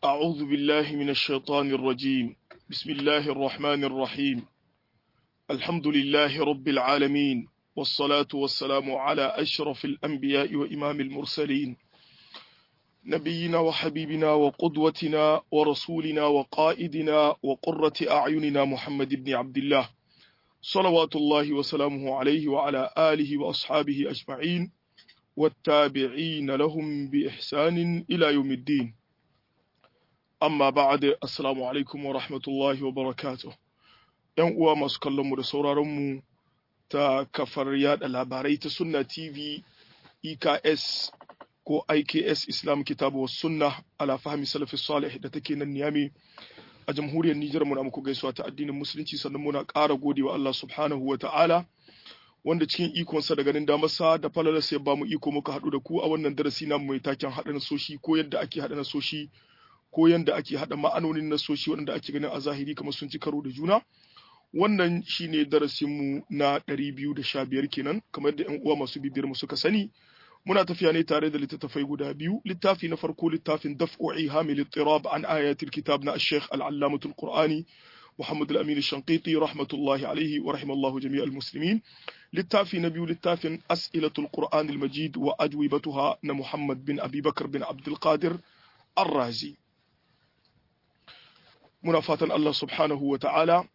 أعوذ بالله من الشيطان الرجيم بسم الله الرحمن الرحيم الحمد لله رب العالمين والصلاة والسلام على أشرف الأنبياء وإمام المرسلين نبينا وحبيبنا وقدوتنا ورسولنا وقائدنا وقرة أعيننا محمد بن عبد الله صلوات الله وسلامه عليه وعلى آله وأصحابه أجمعين والتابعين لهم بإحسان إلى يوم الدين amma ba'ad assalamu alaikum wa rahmatullahi wa barakatuh yan uwa masu kallon mu da sauraron mu ta kafar yada labarai ta sunna tv eks ko iks islam kitabu wa sunna ala fahmi salafi salih da take nan niyami a jamhuriyar nijar muna muku gaisuwa ta addinin musulunci sannan muna ƙara godewa Allah subhanahu wa ta'ala wanda cikin ikonsa da ganin damarsa da falalarsa ya ba mu iko muka haɗu da ku a wannan darasi namu mai taken haɗa nasoshi ko yadda ake haɗa nasoshi ko yanda ake haɗa ma'anonin nasoshi waɗanda ake ganin a zahiri kamar sun ci karo da juna wannan shine darasinmu na ɗari biyu da sha biyar kenan kamar yadda yan uwa masu bibiyar mu suka sani muna tafiya ne tare da littattafai guda biyu littafi na farko littafin daf'u ihamil ittirab an ayatil kitab na ash-shaykh al-allamatul qur'ani محمد الأمين الشنقيطي رحمة الله عليه ورحم الله جميع المسلمين littafi na biyu littafin as'ilatul qur'an al-majid wa ajwibatuha na muhammad bin abi bakar bin abdul qadir ar-razi muna fatan Allah subhanahu wa ta'ala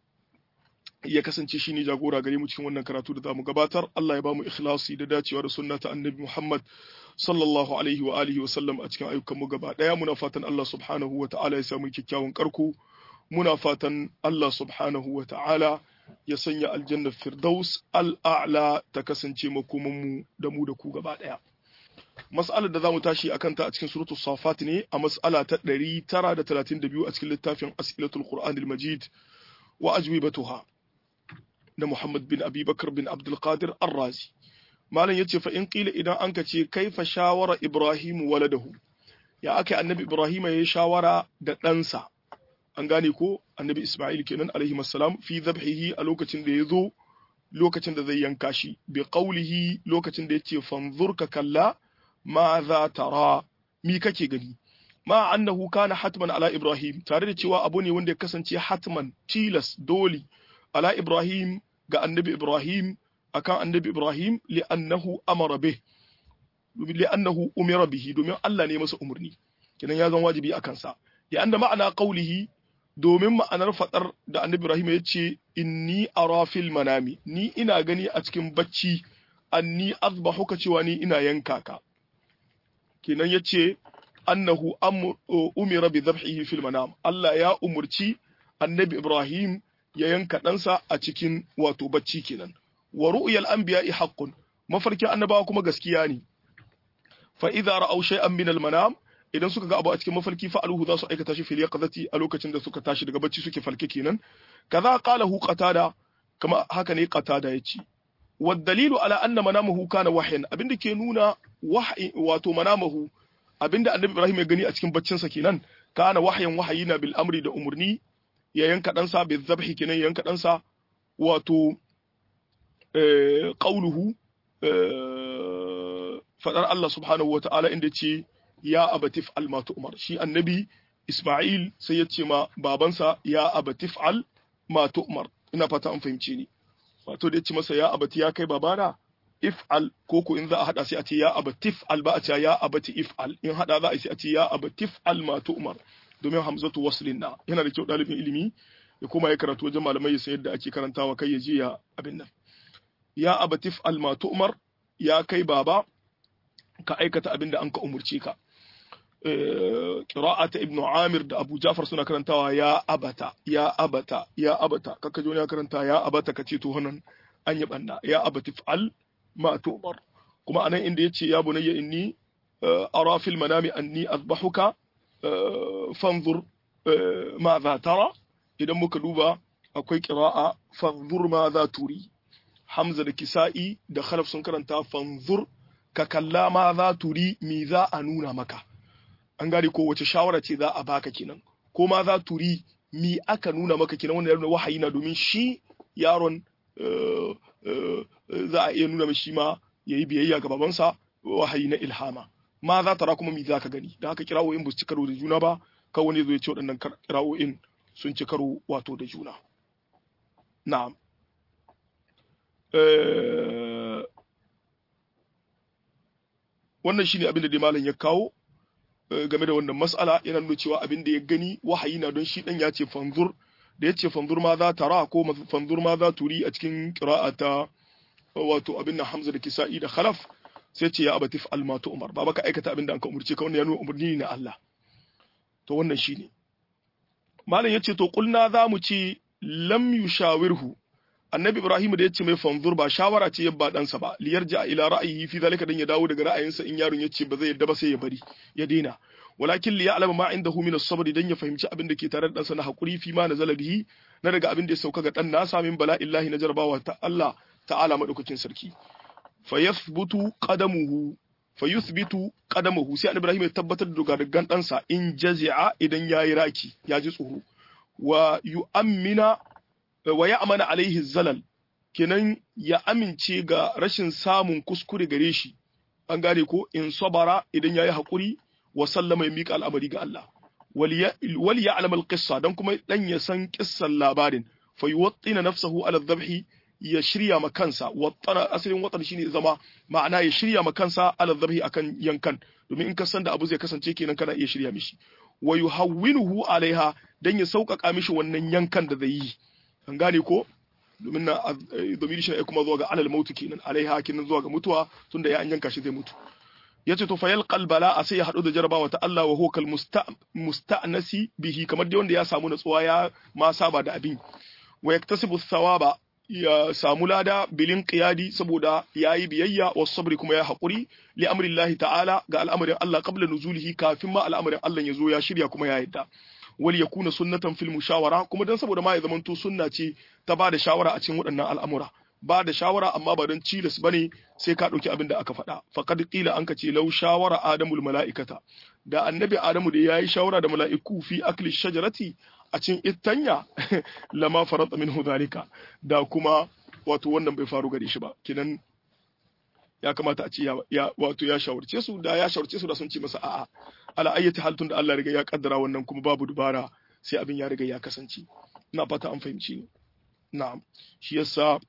ya kasance shi ne jagora gare mu cikin wannan karatu da zamu gabatar Allah ya bamu ikhlasi da dacewa da sunna ta annabi Muhammad sallallahu alaihi wa alihi wa sallam a cikin ayyukan mu gaba daya muna fatan Allah subhanahu wa ta'ala ya samu kyakkyawan karko muna fatan Allah subhanahu wa ta'ala ya sanya aljannar firdaus al'a'la ta kasance makoman mu da mu da ku gaba daya mas'alar da zamu tashi akan ta a cikin suratu safat ne a mas'ala ta 932 a cikin littafin as'ilatul qur'anil majid wa ajwibatuha na Muhammad bin Abi Bakar bin Abdul Qadir Ar-Razi malam yace fa in qila idan an ka ce kaifa shawara Ibrahim waladahu ya aka annabi Ibrahim ya shawara da ɗansa an gane ko annabi Isma'il kenan alaihi assalam fi dhabhihi a lokacin da ya zo lokacin da zai yanka shi bi qawlihi lokacin da yace fanzur ka kalla ma za tara mi kake gani ma annahu kana hatman ala ibrahim tare da cewa abu ne wanda ya kasance hatman tilas doli ala ibrahim ga annabi ibrahim akan annabi ibrahim li'annahu amara bih li'annahu umira bihi domin Allah ne masa umarni kenan ya zan wajibi akan sa li'anna ma'ana qawlihi domin ma'anar fadar da annabi ibrahim ya ce inni ara fil manami ni ina gani a cikin bacci anni azbahuka cewa ni ina yanka ka kenan ya ce annahu umira bi dhabhihi fil manam Allah ya umurci annabi Ibrahim ya yanka ɗansa a cikin wato bacci kenan wa ru'yal anbiya'i haqqun mafarkin annabawa kuma gaskiya ne fa idza ra'aw shay'an min al manam idan suka ga abu a cikin mafarki fa'aluhu za su aikata shi fil yaqzati a lokacin da suka tashi daga bacci suke falke kenan kaza qalahu qatada kama haka ne qatada yace والدليل على أن منامه كان وحيا abinda ke nuna wahyi wato manamahu abinda annabi Ibrahim ya gani a cikin baccin sa kenan kana wahyan wahayina bil amri da umurni ya yanka dan sa bil zabhi kenan ya yanka dan sa wato eh qauluhu fadar Allah subhanahu wataala inda ce ya abatif al ma umar shi annabi Isma'il sai ya ce ma babansa ya abatif al ma umar ina fata an fahimce ni wato da ya ci masa ya abati ya kai babana if'al ko ko in za a hada sai a ce ya abatif al ba a ce ya abati if'al in hada za a sai a ce ya abatif al ma umar domin hamzatu waslin na yana da kyau dalibin ilimi ya koma ya karatu wajen malamai ya san yadda ake karantawa kai ya je ya abin nan ya abatif al ma umar ya kai baba ka aikata abin da an ka umurce ka ta ibnu amir da abu jafar suna karantawa ya abata ya abata ya abata kaka joni ya karanta ya abata kace to hanan an yi banna ya abati fa'al ma tu'mar kuma anan inda yace ya bunayya inni ara fil manami anni azbahuka fanzur ma za tara idan muka duba akwai qira'a fanzur ma za turi hamza da kisa'i da khalaf sun karanta fanzur ka kalla ma za turi mi za a nuna maka an gane ko wace shawara ce za a baka kenan ko ma za turi mi aka nuna maka kenan wanda yana wahayi na domin shi yaron za a iya nuna mishi ma yayi biyayya ga babansa wahayi na ilhama ma za tara kuma mi za ka gani da haka kirawo in bu ci karo da juna ba kan wani zai ce waɗannan kira'o'in sun ci karo wato da juna na'am wannan shine abin da dai malam ya kawo game da wannan mas'ala yana nuna cewa abin da ya gani wahayi na don shi dan ya ce fanzur da ya ce fanzur ma za ta ra ko fanzur ma za turi a cikin ta wato abin nan Hamza da Kisa'i da Khalaf sai ce ya abatif almatu umar ba baka aikata abin da an ka umurce ka wannan ya nuna umarni na Allah to wannan shine malam yace to kulna za mu ce lam yushawirhu annabi ibrahim da yace mai fanzur ba shawara ce yabba ɗansa ba liyarja ila ra'ayi fi zalika dan ya dawo daga ra'ayinsa in yaron yace ba zai yadda ba sai ya bari ya daina walakin li ya'lamu ma indahu min as-sabr dan ya fahimci abin da ke tare da ɗansa na hakuri fi ma nazala bihi na daga abin da ya sauka ga ɗan nasa min bala'illahi na jarabawa ta Allah ta'ala madaukakin sarki fa yathbutu qadamuhu fa yuthbitu qadamuhu sai annabi ibrahim ya tabbatar da dogadogan ɗansa in jazi'a idan yayi raki ya ji tsoro wa yu'ammina wa ya amana alaihi zalal kenan ya amince ga rashin samun kuskure gare shi an gane ko in sabara idan yayi hakuri wa sallama ya mika al'amari ga Allah wal ya alama alqissa dan kuma dan ya san kissan labarin fa yuwattina nafsahu ala dhabhi ya shirya ma kansa wattana asalin watan shine zama ma'ana ya shirya ma kansa ala dhabhi akan yankan domin in ka san da abu zai kasance kenan kana iya shirya mishi wa yuhawwinuhu alaiha dan ya sauƙaƙa mishi wannan yankan da zai yi an gane ko domin na domini shi kuma zuwa ga alal mautu kenan alaiha kenan zuwa ga mutuwa tunda ya an yanka shi zai mutu yace to fayal qalbala a sai ya hadu da jarabawa ta Allah wa hukal musta'nasi bihi kamar dai wanda ya samu natsuwa ya ma saba da abin wa yaktasibu thawaba ya samu lada bilin qiyadi saboda yayi biyayya wa sabri kuma ya hakuri li amrillahi ta'ala ga al'amarin Allah qabla nuzulihi kafin ma al'amarin Allah ya zo ya shirya kuma ya yadda wal yakuna sunnatan fil mushawara kuma dan saboda ma ya zamanto sunna ce ta ba da shawara a cikin waɗannan al'amura ba da shawara amma ba don cilas bane sai ka ɗauki abin da aka faɗa faqad qila an ce law shawara adamul mala'ikata da annabi adamu da yayi shawara da mala'iku fi akli shajarati a cikin ittanya lama farata minhu zalika da kuma wato wannan bai faru gare shi ba kinan ya kamata a ce ya wato ya shawarce su da ya shawarce su da sun ce masa a'a ala ayyati hal tun da Allah riga ya kaddara wannan kuma babu dubara sai abin ya riga ya kasance ina fata an fahimci ni na'am shi yasa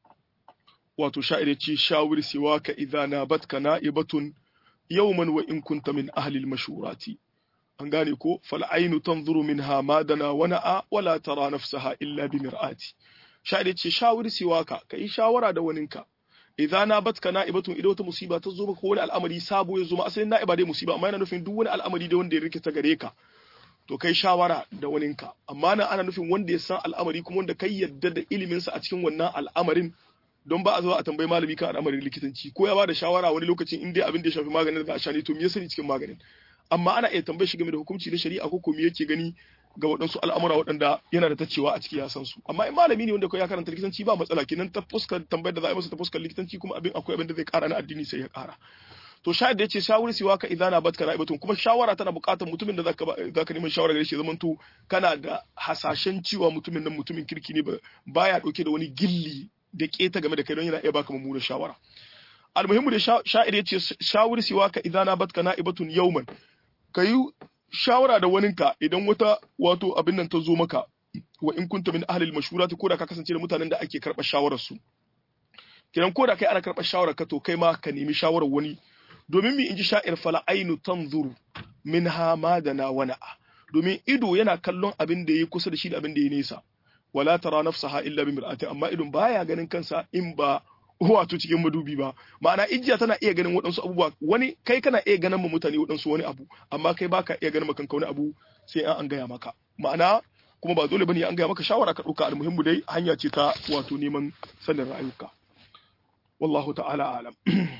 wato sha'ir ce shawir siwaka idza nabatka na'ibatun yawman wa in kunta min ahli al-mashurati an gane ko fal ainu tanzuru minha ma dana wa na'a wala tara nafsaha illa bi mir'ati sha'ir ce shawir siwaka kai shawara da waninka idza nabatka na'ibatun idan wata musiba ta zo maka wani al'amari sabo ya zo ma asalin na'iba dai musiba amma yana nufin duk wani al'amari da wanda ya rikita gare ka to kai shawara da waninka amma nan ana nufin wanda ya san al'amari kuma wanda kai yadda da ilimin sa a cikin wannan al'amarin don ba a zo a tambayi malami kan al'amarin likitanci ko ya bada shawara wani lokacin in dai abin da ya shafi maganin da a sha ne to me ya sani cikin maganin amma ana iya tambayar shi game da hukunci na shari'a ko ko me yake gani ga waɗansu al'amura waɗanda yana da tacewa a ciki ya san su amma in malami ne wanda ya karanta likitanci ba matsala kenan ta fuskar tambayar da za a yi masa ta fuskar likitanci kuma abin akwai abin da zai ƙara na addini sai ya ƙara to shayar da yace shawari siwa ka idana batka ra'ibatun kuma shawara tana buƙatar mutumin da zaka zaka neman shawara gare shi zaman to kana da hasashen cewa mutumin nan mutumin kirki ne baya dauke da wani gilli da keta game da kai don yana iya baka mummunar shawara almuhimmu da sha'ir yace shawari siwa ka idana batka na'ibatun yawman kayi shawara da waninka idan wata wato abin nan ta zo maka wa in kunta min ahlil mashurati ko da ka kasance da mutanen da ake karɓar shawarar su kiran ko da kai ana karɓar shawarar ka to kai ma ka nemi shawarar wani domin mi inji sha'ir fala ainu tanzuru minha ma dana wa na'a domin ido yana kallon abin da yayi kusa da shi da abin da yayi nesa wala tara nafsaha illa bi mir'ati amma idon baya ganin kansa in ba wato cikin madubi ba ma'ana ijiya tana iya ganin waɗansu abubuwa wani kai kana iya ganin ma mutane waɗansu wani abu amma kai baka iya ganin makanka wani abu sai an gaya maka ma'ana kuma ba dole bane an gaya maka shawara ka ɗauka almuhimmu dai hanya ce ta wato neman sanin ra'ayuka wallahu ta'ala alam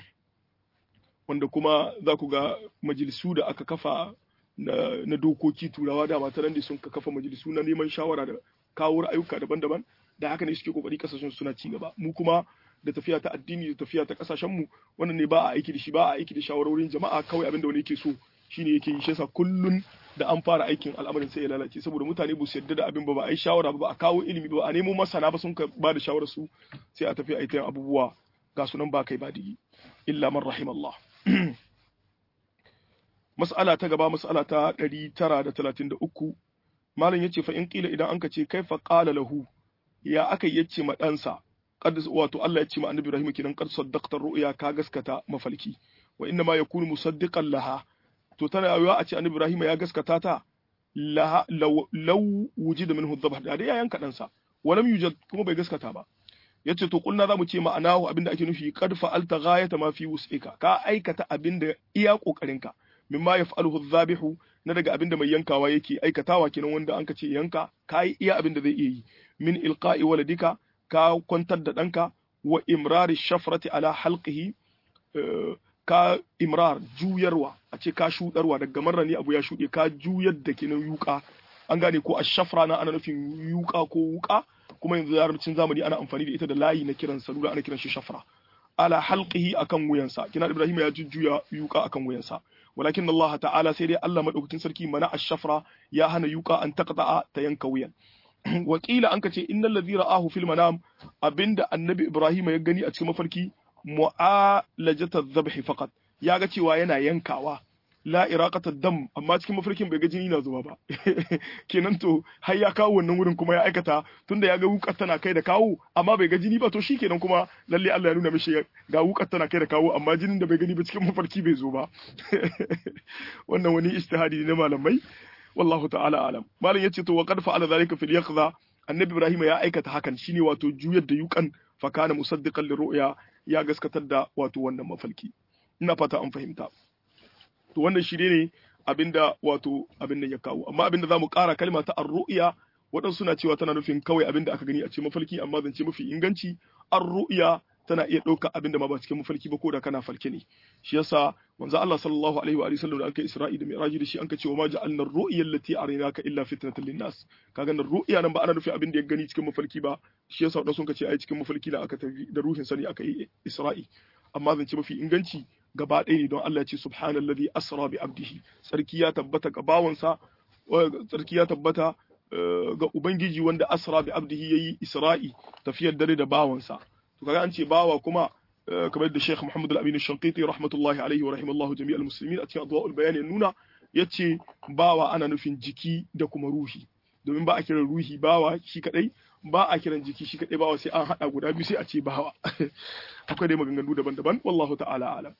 wanda kuma za ku ga majalisu da aka kafa na, dokoki turawa da mata nan da sun kafa majalisu na neman shawara da kawo ra'ayuka daban-daban da haka ne suke kokari kasashen suna ci gaba mu kuma da tafiya ta addini da tafiya ta kasashen mu wannan ne ba a aiki da shi ba a aiki da shawarorin jama'a kawai abin da wani yake so shine yake yi shi yasa kullun da an fara aikin al'amarin sai ya lalace saboda mutane ba su yarda da abin ba ba a yi shawara ba ba a kawo ilimi ba a nemo masana ba sun ka ba da shawarar su sai a tafi a yi abubuwa ga sunan ba kai ba digi illa man rahimallah mas'ala ta gaba mas'ala ta 933 malam yace fa in qila idan anka ce kaifa qala lahu ya aka yace ma ɗansa qad wato Allah yace ma annabi Ibrahim kidan qad saddaqta ru'ya ka gaskata mafalki wa inna ma yakunu musaddiqan laha to tana yawa a ce annabi Ibrahim ya gaskata ta law law wujida minhu dhabh da ya yanka ɗansa walam yujad kuma bai gaskata ba yace to kulna zamu ce ma'anahu abinda ake nufi qad fa'alta ghayata ma fi wus'ika ka aikata abinda iya kokarinka mimma yaf'aluhu adh-dhabihu na daga abinda mai yankawa yake aikatawa kenan wanda anka ce yanka kai iya abinda zai iya yi min ilqa'i waladika ka kwantar da danka wa imrari shafrati ala halqihi ka imrar juyarwa a ce ka shudarwa daga marra ne abu ya shude ka juyar da kenan yuka an gane ko ashafra na ana nufin yuka ko wuka kuma yanzu larabcin zamani ana amfani da ita da layi na kiran salula ana kiran shi shafra ala halqihi akan wuyansa kina ibrahim ya jujjuya yuka akan wuyansa walakin Allah ta'ala sai dai Allah madaukakin sarki mana ash-shafra ya hana yuka an taqta'a ta yanka wuyan wakila an kace innal ladhi ra'ahu fil manam abinda annabi ibrahim ya gani a cikin mafarki mu'alajata dhabhi faqat ya ga cewa yana yankawa la iraqata dam amma cikin mafarkin bai ga jini na zuba ba kenan to har ya kawo wannan wurin kuma ya aikata tunda ya ga wukar tana kai da kawo amma bai ga jini ba to shikenan kuma lalle Allah ya nuna mishi ga wukar tana kai da kawo amma jinin da bai gani ba cikin mafarki bai zo ba wannan wani ijtihadi ne na malamai wallahu ta'ala alam malam yace to wa qad fa'ala zalika fil yaqza annabi ibrahim ya aikata hakan shine wato juyar da yukan fa kana musaddiqan li ru'ya ya gaskatar da wato wannan mafalki ina fata an fahimta to wannan shi ne abinda wato abin nan ya kawo amma abinda zamu ƙara kalma ta ar-ru'ya waɗansu suna cewa tana nufin kawai abinda aka gani a cikin mafalki amma zance mafi inganci ar-ru'ya tana iya ɗauka abinda ma ba cikin mafalki ba ko da kana falke ne shi yasa manzo Allah sallallahu alaihi wa sallam da anka Isra'i da Mi'raji da shi anka cewa ma ja'alna ar-ru'ya allati arinaka illa fitnatan lin-nas kaga nan ru'ya nan ba ana nufin abinda ya gani cikin mafalki ba shi yasa wadansu sun ce ai cikin mafalki na aka tafi da ruhin sani aka yi Isra'i amma zance mafi inganci gaba ɗaya ne don Allah ya ce subhanallazi asra bi abdihi sarki ya tabbata ga bawansa sarki ya tabbata ga ubangiji wanda asra bi abdihi yayi isra'i tafiyar dare da bawansa to kaga an ce bawa kuma kamar da Sheikh Muhammad Al-Amin Al-Shanqiti rahmatullahi alaihi wa rahimallahu jami'al muslimin a cikin adwa'ul bayan ya nuna yace bawa ana nufin jiki da kuma ruhi domin ba a kiran ruhi bawa shi kadai ba a kiran jiki shi kadai bawa sai an hada guda biyu sai a ce bawa akwai dai maganganu daban-daban wallahu ta'ala alam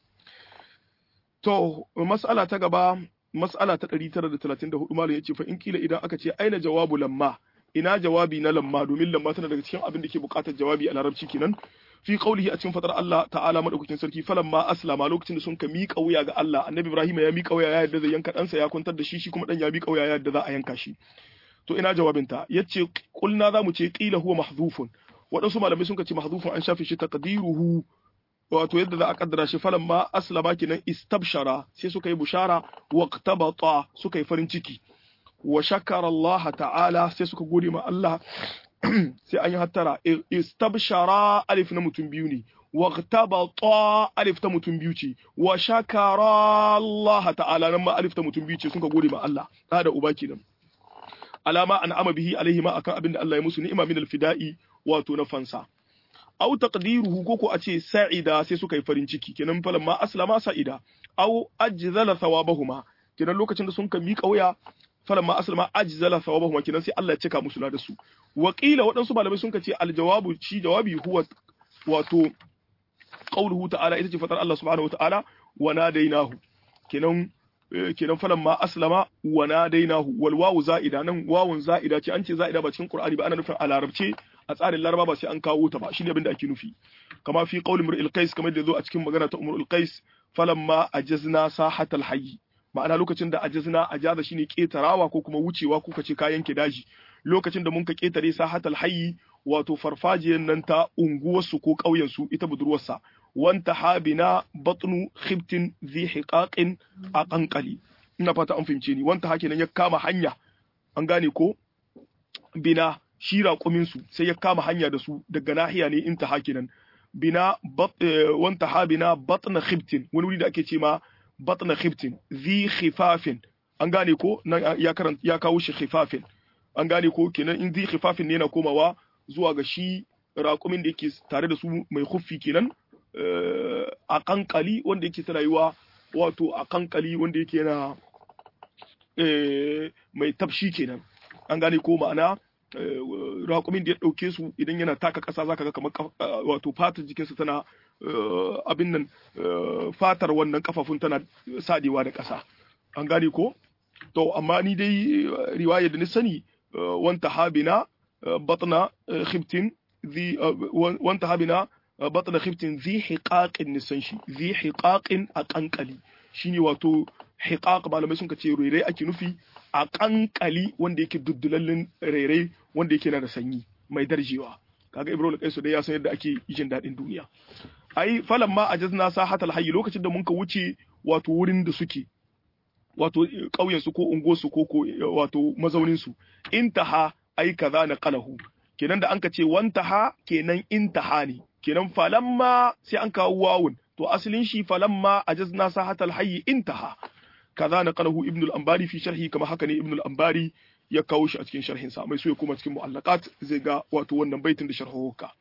To, mas'ala ta gaba, mas'ala ta 934 malam ya ce fa in kila idan aka ce aina jawabu lamma, ina jawabi na lamma domin lamma tana daga cikin abin da ke bukatar jawabi a larabci kenan. Fi qaulihi a cikin fadar Allah ta'ala madaukakin sarki falamma aslama lokacin da sun ka miƙa wuya ga Allah, Annabi Ibrahim ya miƙa wuya ya yadda zai yanka ɗansa ya kwantar da shi shi kuma ɗan ya miƙa wuya ya yadda za a yanka shi. To ina jawabinta, yace kulna za mu ce qila huwa mahzufun. Waɗansu malamai sun ka ce mahzufun an shafe shi taqdiruhu wato yadda za a kaddara shi falan ma aslama kenan istabshara sai suka yi bushara waqtabata suka yi farin ciki wa shakara Allah ta'ala sai suka gode ma Allah sai an yi hattara istabshara alif na mutum biyu ne waqtabata alif ta mutum biyu ce wa shakara Allah ta'ala nan ma alif ta mutum biyu ce suka gode ma Allah da da uba kenan alama an ama bihi alaihi ma akan abin da Allah ya musu ni'ima min alfida'i wato na fansa aw taqdiruhu koko a ce sa'ida sai suka yi farin ciki kenan falan ma aslama sa'ida aw ajzala thawabahuma kenan lokacin da sun ka miƙa waya falan ma aslama ajzala thawabahuma kenan sai Allah ya cika musu da su wa qila waɗansu malamai sun ka ce aljawabu shi jawabi huwa wato qauluhu ta'ala ita ce fatar Allah subhanahu wa ta'ala wa nadainahu kenan kenan falan ma aslama wa nadainahu wal wawu za'ida nan wawun za'ida ce an ce za'ida ba cikin Qur'ani ba ana nufin a larabce a tsarin laraba ba sai an kawo ta ba shine abin da ake nufi kama fi qaul imrul qais kamar da zo a cikin magana ta umrul qais falamma ajazna sahatal hayy ma'ana lokacin da ajazna ajaza shine ketarawa ko kuma wucewa ko kace kayan ke daji lokacin da mun ka ketare sahatal hayy wato farfajiyar nan ta unguwarsu ko ƙauyensu ita budurwarsa wanta habina batnu khibtin zi hiqaqin a kankali ina fata an fahimce ni wanta hake nan ya kama hanya an gane ko bina shi raƙumin su sai ya kama hanya da su daga nahiya ne in ta hake nan bina wanta habina batna khibtin wani wuri da ake ce ma batna khibtin zi khifafin an gane ko nan ya karanta ya kawo shi khifafin an gane ko kenan in zi khifafin ne yana komawa zuwa ga shi raƙumin da yake tare da su mai huffi kenan a kankali wanda yake ta rayuwa wato a kankali wanda yake yana mai tafshi kenan an gane ko ma'ana raƙumin da ya ɗauke su idan yana taka ƙasa zaka ga kamar wato fatar jikinsa tana abin nan fatar wannan kafafun tana sadewa da ƙasa an gane ko to amma ni dai riwaya da ni sani wanta habina batna khibtin zi wanta habina batna khibtin zi hiqaqin nisan shi zi hiqaqin a kankali shine wato hiqaq malamai sun ce rairai ake nufi a kankali wanda yake duddulallin rairai wanda yake na da sanyi mai darjewa kaga ibrahim kaisu dai ya san yadda ake jin daɗin duniya ai falan ma ajazna sahatal hayy lokacin da muka wuce wato wurin da suke wato ƙauyen su ko ungo su ko wato mazaunin su intaha ai kaza na qalahu kenan da an ka ce wantaha kenan intaha ne kenan falamma sai an kawo wawun to asalin shi falamma ajazna sahatal hayy intaha kaza na qalahu ibn al-anbari fi sharhi kama haka ne ibn al-anbari ya kawo shi a cikin sharhin sa mai so ya koma cikin mu'allaqat zai ga wato wannan baitin da sharhuka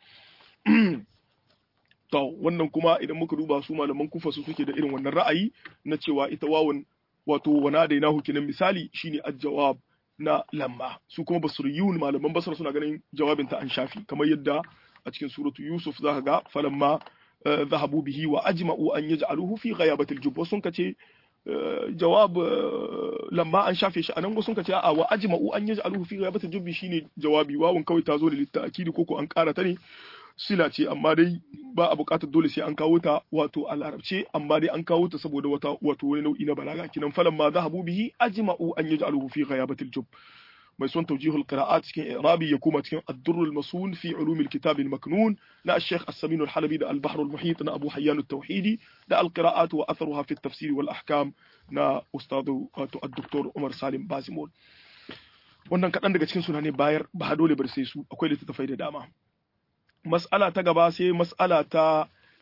to wannan kuma idan muka duba su malaman kufa su suke da irin wannan ra'ayi na cewa ita wawun wato wana da ina hukinan misali shine al-jawab na lamma su kuma basriyun malaman basra suna ganin jawabin ta an shafi kamar yadda a cikin suratu yusuf za ka ga falamma zahabu bihi wa ajma'u an yaj'aluhu fi ghayabati al-jubb sun kace jawab lamma an shafe shi anan sun kace a wa ajma'u an yaj'aluhu fi ghayabati al-jubb shine jawabi wawun kawai ta zo da litta'kidi ko ko an kara ta ne sila ce amma dai ba a buƙatar dole sai an kawo ta wato a larabce amma dai an kawo ta saboda wata wato wani nau'i na balaga kinan falan ma zahabu bihi ajma'u an yaj'aluhu fi ghayabatil jub mai son tawjihul qira'at cikin i'rabi ya kuma cikin ad-durr al-masun fi ulum al-kitab al-maknun na al-sheikh as-samin al-halabi da al-bahr al-muhit na abu hayyan at-tauhidi da al-qira'at wa atharuha fi at-tafsir wal ahkam na ustadu wato ad-doktor Umar Salim Bazimol wannan kaɗan daga cikin suna ne bayar ba dole bar sai su akwai littattafai da dama mas'ala ta gaba sai mas'ala ta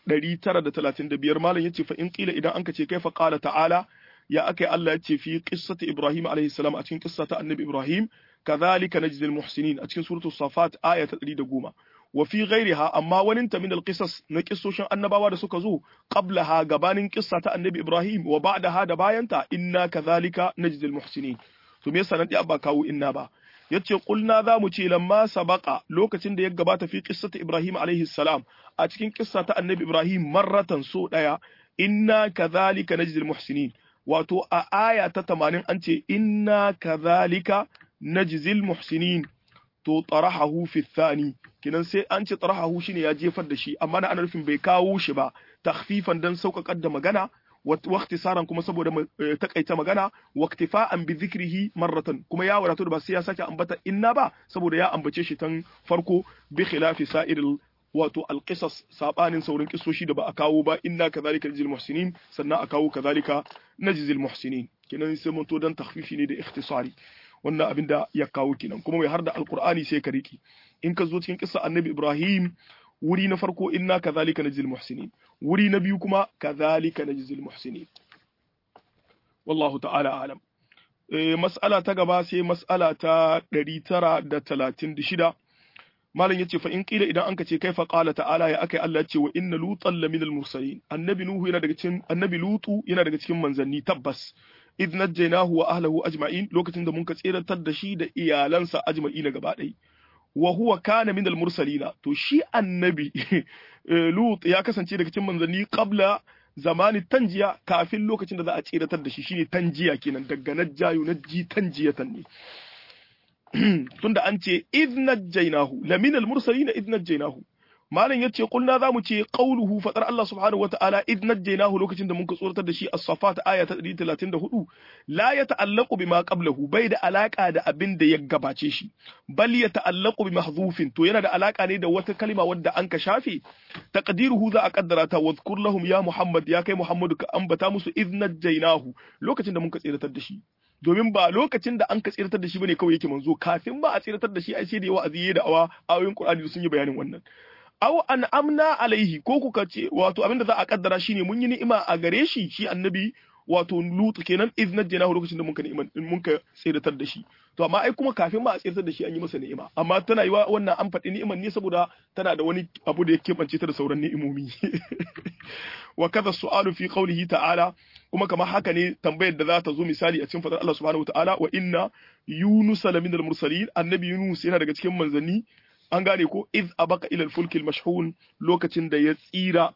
935 malam yace fa in qila idan anka ce kaifa qala ta'ala ya akai Allah yace fi qissati Ibrahim alayhi salam a cikin qissa ta Annabi Ibrahim kadhalika najzil muhsinin a cikin suratul safat aya ta 110 wa fi ghairiha amma wani ta min alqisas na kissoshin annabawa da suka zo qablaha gabanin qissa ta Annabi Ibrahim wa ba'daha da bayanta inna kadhalika najzil muhsinin to me yasa nan dai abba kawo inna ba yace kulna za mu ce lamma sabaqa lokacin da ya gabata fi qissati Ibrahim alaihi salam a cikin kissa ta Annabi Ibrahim marratan so daya inna kadhalika najzil muhsinin wato a aya ta 80 an ce inna kadhalika najzil muhsinin to tarahahu fi thani kinan sai an ce tarahahu shine ya jefar da shi amma na ana nufin bai kawo shi ba takhfifan dan sauƙaƙar da magana واختصارا kuma saboda takaita magana waktifa'an bi dhikrihi marratan kuma ya wadato da ba sai ya sake ambata inna ba saboda ya ambace shi tan farko bi khilafi sa'iril wato alqisas sabanin saurin kisoshi da ba a kawo ba inna kadhalika najzil muhsinin sannan a kawo kadhalika najzil muhsinin kenan sai mun to dan takhfifi ne da ikhtisari wannan abin da ya kawo kenan kuma mai har da alqur'ani sai ka riki in ka zo cikin kissa annabi ibrahim wuri na farko inna kadhalika najzil muhsinin wuri na biyu kuma kadhalika najzil muhsinin wallahu ta'ala alam eh mas'ala ta gaba sai mas'ala ta 936 malam yace fa in qila idan anka ce kaifa qala ta'ala ya akai Allah yace wa inna lutan laminal mursalin annabi nuhu yana daga cikin annabi lutu yana daga cikin manzanni tabbas idh najjaynahu wa ahlihi ajma'in lokacin da mun ka tseratar da shi da iyalansa ajma'ina gaba ɗaya wa huwa kana min al-mursalina to shi annabi Lut ya kasance daga cikin manzanni qabla zamani tanjiya kafin lokacin da za a tsiratar da shi shine tanjiya kenan daga najjayu najji tanjiyatan ne tunda an ce idh najjaynahu la min al-mursalina idh najjaynahu malam yace kulna zamu ce qauluhu fadar Allah subhanahu wataala id najjaynahu lokacin da muka tsoratar da shi as-safat aya ta 134 la yata'allaqu bima qablahu bai da alaka da abin da ya gabace shi bal yata'allaqu bi mahdhufin to yana da alaka ne da wata kalma wadda an ka shafe taqdiruhu za a kaddara ta wadhkur lahum ya muhammad ya kai muhammadu ka ambata musu id najjaynahu lokacin da muka tsiratar da shi domin ba lokacin da an ka tsiratar da shi bane kawai yake manzo kafin ba a tsiratar da shi ai sai da yawa aziye da awa ayoyin qur'ani sun yi bayanin wannan aw an amna alaihi ko kuka ce wato abinda za a kaddara shine mun yi ni'ima a gare shi shi annabi wato lut kenan iz najjaynahu lokacin da mun ka ni'ima mun ka tsiratar da shi to amma ai kuma kafin ma a tsiratar da shi an yi masa ni'ima amma tana yi wannan an faɗi ni'iman ne saboda tana da wani abu da ya keɓance ta da sauran ni'imomi wa kaza su'alu fi qawlihi ta'ala kuma kamar haka ne tambayar da za ta zo misali a cikin fadar Allah subhanahu wa ta'ala wa inna yunus laminal mursalin annabi yunus yana daga cikin manzanni an gane ko iz abaka ila al-fulkil mashhun lokacin da ya tsira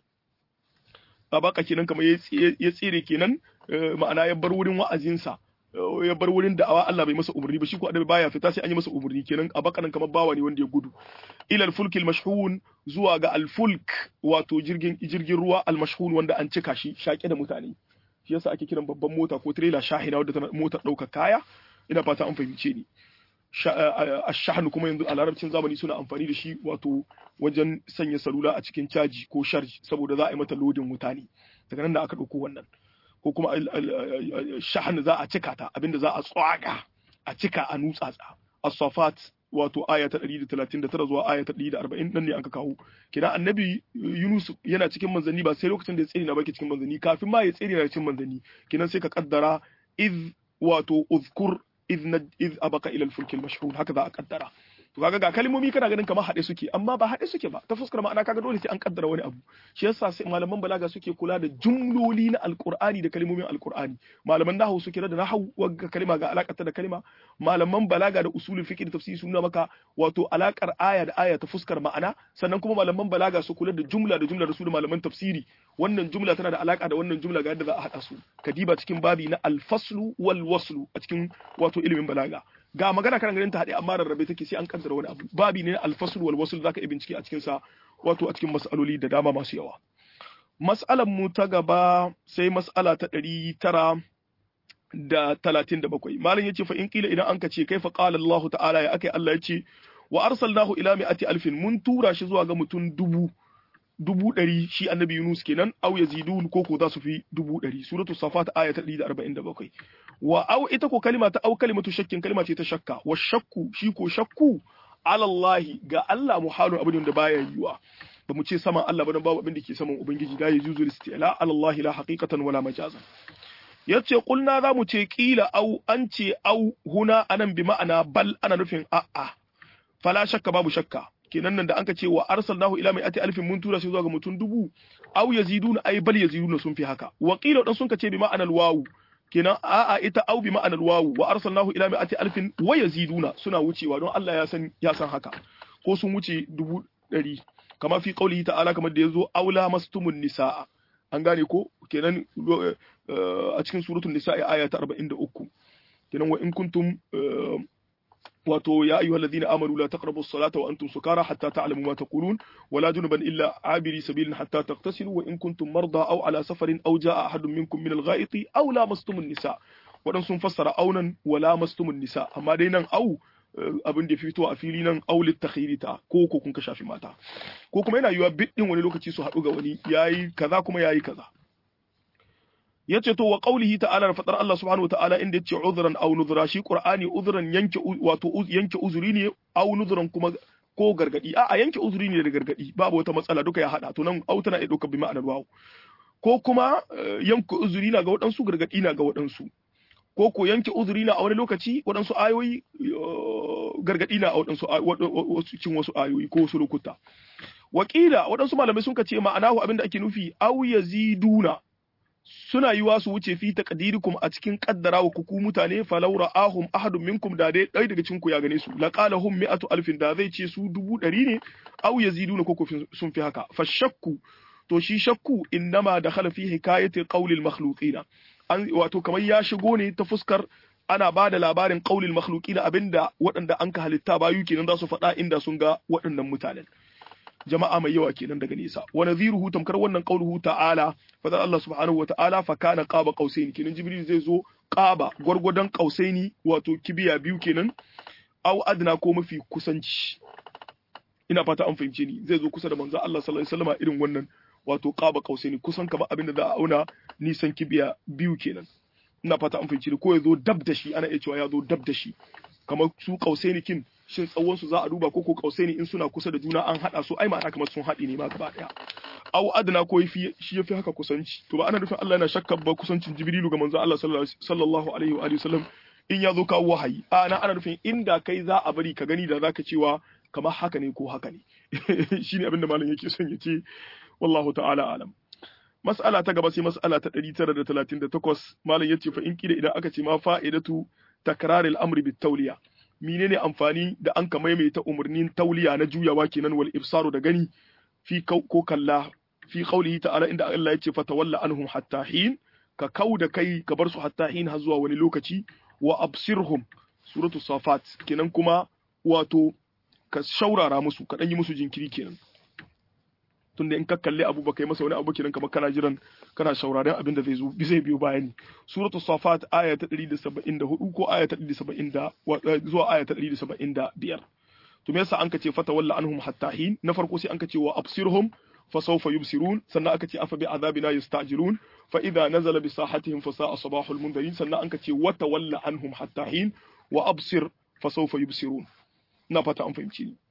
abaka kenan kamar ya tsire kenan ma'ana ya bar wurin wa'azinsa ya bar wurin da'awa Allah bai masa umarni ba shi ko annabi baya fita sai an yi masa umarni kenan abaka nan kamar bawa ne wanda ya gudu ila al-fulkil mashhun zuwa ga al-fulk wato jirgin jirgin ruwa al-mashhun wanda an cika shi shaƙe da mutane shi yasa ake kiran babban mota ko trailer shahina wadda tana motar ɗaukar kaya ina fata an fahimce ni ashahnu kuma yanzu a larabcin zamani suna amfani da shi wato wajen sanya salula a cikin caji ko sharji saboda za a yi mata lodin wuta ne daga nan da aka ɗauko wannan ko kuma shahn za a cika ta abinda za a tsaga a cika a nutsatsa as-safat wato aya ta 139 zuwa aya ta 140 nan ne aka kawo kina annabi Yunus yana cikin manzanni ba sai lokacin da ya tsere na baki cikin manzanni kafin ma ya tsere na cikin manzanni kinan sai ka kaddara iz wato uzkur iz iz abaka ila al-fulk al-mashhur haka za a kaddara to kaga ga kalmomi kana ganin kamar haɗe suke amma ba haɗe suke ba ta fuskar ma'ana kaga dole sai an kaddara wani abu shi yasa sai malaman balaga suke kula da jumloli na alqur'ani da kalmomin alqur'ani malaman nahwu suke da nahwu wagga kalma ga alakata da kalma malaman balaga da usulul fiqh da tafsiri sun nuna maka wato alakar aya da aya ta fuskar ma'ana sannan kuma malaman balaga su kula da jumla da jumla da su da malaman tafsiri wannan jumla tana da alaka da wannan jumla ga yadda za a haɗa su kadiba cikin babi na alfaslu wal waslu a cikin wato ilimin balaga ga magana kan ganin ta haɗe amma rarrabe take sai an kaddara wani abu babi ne alfasul wal wasl zaka yi bincike a cikin sa wato a cikin mas'aloli da dama masu yawa mas'alan mu ta gaba sai mas'ala ta ɗari tara da talatin da bakwai malam yace fa in kila idan an ka ce kaifa qala Allah ta'ala ya akai Allah yace wa arsalnahu ila mi'ati alfin mun tura shi zuwa ga mutum dubu dubu ɗari shi annabi Yunus kenan au yazidun ko ko za su fi dubu ɗari suratu safat aya ta 147 wa au ita ko kalima ta au kalimatu shakkin kalima ce ta shakka wa shakku shi ko shakku ala Allah ga Allah muhalun abin da baya yiwa ba mu ce saman Allah ba dan babu abin da ke saman ubangiji da ya juzu istila ala Allah la haqiqatan wala majazan yace kulna za mu ce kila au an ce au huna anan bi ma'ana bal ana nufin a'a fala shakka babu shakka kenan nan da anka ce wa arsalnahu ila mai ati alfin mun tura shi zuwa ga mutum dubu aw yaziduna ay bal yaziduna sun fi haka wa qila dan sun ka ce bi ma'anar wawu kenan a'a ita aw bi ma'anar wawu wa arsalnahu ila mai ati alfin wa yaziduna suna wucewa don Allah ya san ya san haka ko sun wuce dubu ɗari kama fi qaulihi ta'ala kamar da yazo aula mastumun nisaa an gane ko kenan a cikin suratul nisaa aya ta 43 kenan wa in kuntum wato ya ayyuha alladhina amanu la taqrabu as-salata wa antum sukara hatta ta'lamu ma taqulun wa la junuban illa abiri sabilin hatta taghtasilu wa in kuntum marda aw ala safarin aw jaa ahadun minkum min al-gha'iti aw lamastumun nisa wadan sun fassara aunan wa lamastumun nisa amma dai nan au abin da fito a fili nan aulit takhirita ko ko kun ka shafi mata ko kuma yana yiwa biddin wani lokaci su haɗu ga wani yayi kaza kuma yayi kaza yace to wa qaulihi ta'ala da fadar Allah subhanahu wataala inda yace uzran aw nuzra shi qur'ani uzran yanke wato yanke uzuri ne aw nuzran kuma ko gargadi a'a yanke uzuri ne da gargadi babu wata matsala duka ya hada to nan au tana iya dauka bi ma'anar wawu ko kuma yanke uzuri na ga waɗansu gargadi na ga waɗansu ko ko yanke uzuri na a wani lokaci waɗansu ayoyi gargadi na a waɗansu cikin wasu ayoyi ko wasu lokuta wakila waɗansu malamai sun ce ma'anahu abinda ake nufi aw yaziduna suna yiwa su wuce fi taqdirikum a cikin kaddara wa kuku mutane falau ra'ahum ahadun minkum da dai ɗaya daga cikin ku ya gane su laqalahum mi'atu alfin da zai ce su dubu ɗari ne aw yaziduna ko sun fi haka fa shakku to shi shakku innama dakhala fi hikayati qawli al-makhluqina an wato kamar ya shigo ne ta fuskar ana ba da labarin qaulil makhluqina abinda waɗanda an ka halitta bayu kenan za su faɗa inda sun ga waɗannan mutanen jama'a mai yawa kenan daga nesa wa nadhiruhu tamkar wannan qauluhu ta'ala fadar Allah subhanahu wa ta'ala fa kana qaba qausaini kenan jibril zai zo qaba gwargwadon qausaini wato kibiya biyu kenan aw adna ko mafi kusanci ina fata an fahimce ni zai zo kusa da manzo Allah sallallahu alaihi wasallam irin wannan wato qaba qausaini kusan kamar abin da za a auna nisan kibiya biyu kenan ina fata an fahimce ni ko ya zo dab da shi ana iya cewa ya zo dab da shi kamar su qausaini kin shin tsawon su za a duba ko ko kausai ne in suna kusa da juna an hada su ai ma'ana kamar sun haɗi ne ma gaba daya au adna ko yafi shi yafi haka kusanci to ba ana nufin Allah yana shakka ba kusancin Jibrilu ga manzo Allah sallallahu alaihi wa alihi wasallam in ya zo kawo wahayi a na ana nufin inda kai za a bari ka gani da zaka cewa kamar haka ne ko haka ne shine abinda malam yake son ya ce wallahu ta'ala alam mas'ala ta gaba sai mas'ala ta 938 malam yace fa in kida idan aka ce ma fa'idatu takraril amri bit tawliya menene amfani da an ka maimaita umarnin tauliya na juyawa kenan wal ibsaru da gani fi ko kalla fi qawlihi ta'ala inda Allah yace fa tawalla anhum hatta hin ka kauda kai ka bar su hatta hin har zuwa wani lokaci wa absirhum suratu safat kenan kuma wato ka shaurara musu ka yi musu jinkiri kenan tunda in ka kalli abu ba kai masa wani abu kenan kamar kana jiran kana shauraren abin da zai zo zai biyo bayani suratu safat aya ta 174 ko aya ta 170 zuwa aya ta 175 to me yasa an kace fata walla anhum hatta hin na farko sai an kace wa absirhum fa sawfa yubsirun sannan aka ce afa bi azabina yastajilun fa idza nazala bi sahatihim fa sa'a sabahul mundirin sannan an kace wa tawalla anhum hatta hin wa absir fa sawfa yubsirun ina fata an fahimci ni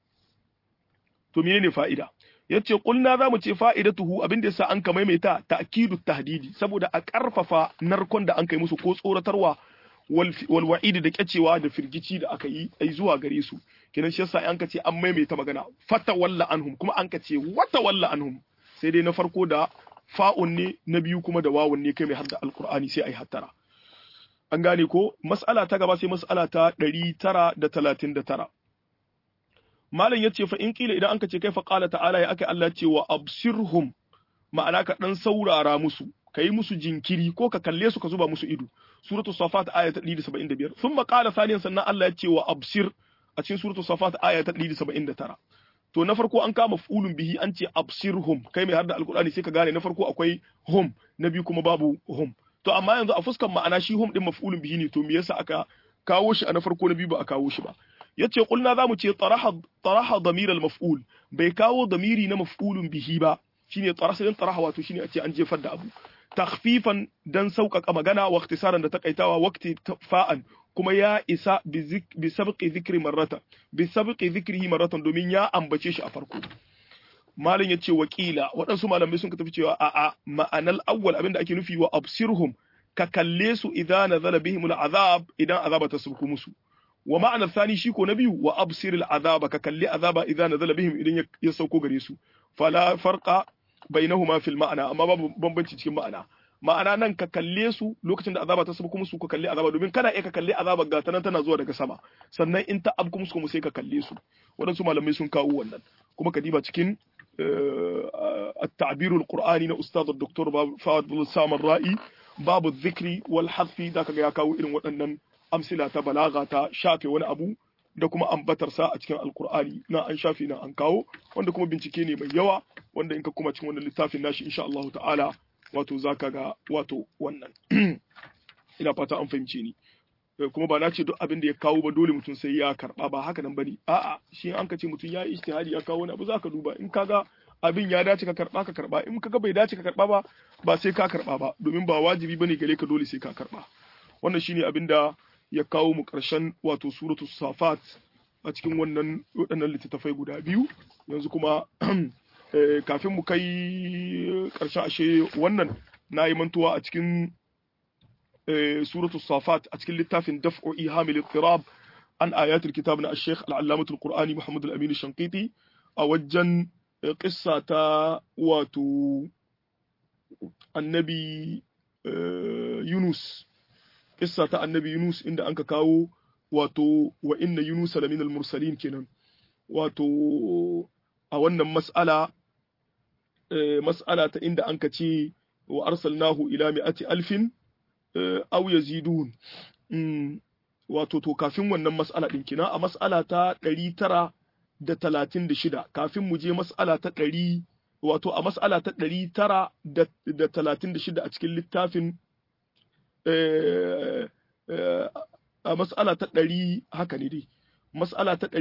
to menene fa'ida yace kulna zamu ce fa'idatuhu abin da yasa an ka maimaita ta'kidu tahdidi saboda a karfafa narkon da an kai musu ko tsoratarwa wal wa'idi da kyacewa da firgici da aka yi ai zuwa gare su kenan shi yasa an ka ce an maimaita magana fata walla anhum kuma an ka ce wata walla anhum sai dai na farko da fa'un ne na biyu kuma da wawun ne kai mai hadda alqur'ani sai ai hattara an gane ko mas'ala ta gaba sai mas'ala ta 939 malam yace fa in kila idan anka ce kai fa qala ta'ala ya aka Allah ce wa absirhum ma'ana ka dan saurara musu kai musu jinkiri ko ka kalle su ka zuba musu ido suratul safat aya ta 175 thumma qala thaniyan sannan Allah ya ce wa absir a cikin suratul safat aya ta 179 to na farko an kama fulun bihi an ce absirhum kai mai harda alqur'ani sai ka gane na farko akwai hum na biyu kuma babu hum to amma yanzu a fuskan ma'ana shi hum din maf'ulun bihi ne to me yasa aka kawo shi a na farko na biyu ba a kawo shi ba yace kulna zamu ce taraha taraha damir al-maf'ul bai kawo damiri na maf'ulun bihi ba shine tarasalin taraha wato shine a ce an jefar da abu takhfifan dan sauƙaƙa magana wa ikhtisaran da takaitawa waqti fa'an kuma ya isa bi sabqi dhikri marrata bi sabqi dhikrihi marratan domin ya ambace shi a farko malin yace wakila waɗansu malamai sun tafi cewa a'a ma'anal awwal abinda ake nufi wa absirhum ka kalle su idan nazala bihim al'azab idan azaba ta sauko musu wa ma'ana thani shi ko na biyu wa absir al'azaba ka kalli azaba idan nazala bihim idan ya sauko gare su fala farqa bainahuma fil ma'ana amma babu bambanci cikin ma'ana ma'ana nan ka kalle su lokacin da azaba ta sauko musu ka kalli azaba domin kana iya ka kalli azaba ga ta nan tana zuwa daga sama sannan in ta abku musu kuma sai ka kalle su waɗansu malamai sun kawo wannan kuma ka diba cikin التعبير القرآني na أستاذ الدكتور فؤاد بن سام الرائي باب الذكر والحذف ذاك ya kawo irin waɗannan amsila ta balaga ta shafe wani abu da kuma ambatar sa a cikin alkur'ani na an shafe na an kawo wanda kuma bincike ne mai yawa wanda in ka kuma cikin wannan littafin nashi insha Allah ta'ala wato zaka ga wato wannan ina fata an fahimce ni kuma ba na ce duk abin da ya kawo ba dole mutum sai ya karba ba haka nan bane a'a shi an ka ce mutum ya yi ijtihadi ya kawo wani abu zaka duba in kaga abin ya dace ka karba ka karba in kaga bai dace ka karba ba ba sai ka karba ba domin ba wajibi bane gare ka dole sai ka karba wannan shine abin da ya kawo mu karshen wato suratu safat a cikin wannan waɗannan littattafai guda biyu yanzu kuma kafin mu kai karshen ashe wannan na yi mantuwa a cikin suratu safat a cikin littafin daf'u ihamil ittirab an ayatul kitab na al-sheikh al-allamatul qur'ani muhammad al-amin shanqiti a wajen qissa ta wato annabi yunus qissa ta annabi yunus inda anka kawo wato wa inna yunus lamin al-mursalin kenan wato a wannan mas'ala mas'ala ta inda anka ce wa arsalnahu ila mi'ati alfin aw yazidun wato to kafin wannan mas'ala din kina a mas'ala ta 936 kafin mu je mas'ala ta 100 wato a mas'ala ta 936 a cikin littafin a mas'ala ta 100 haka ne dai mas'ala ta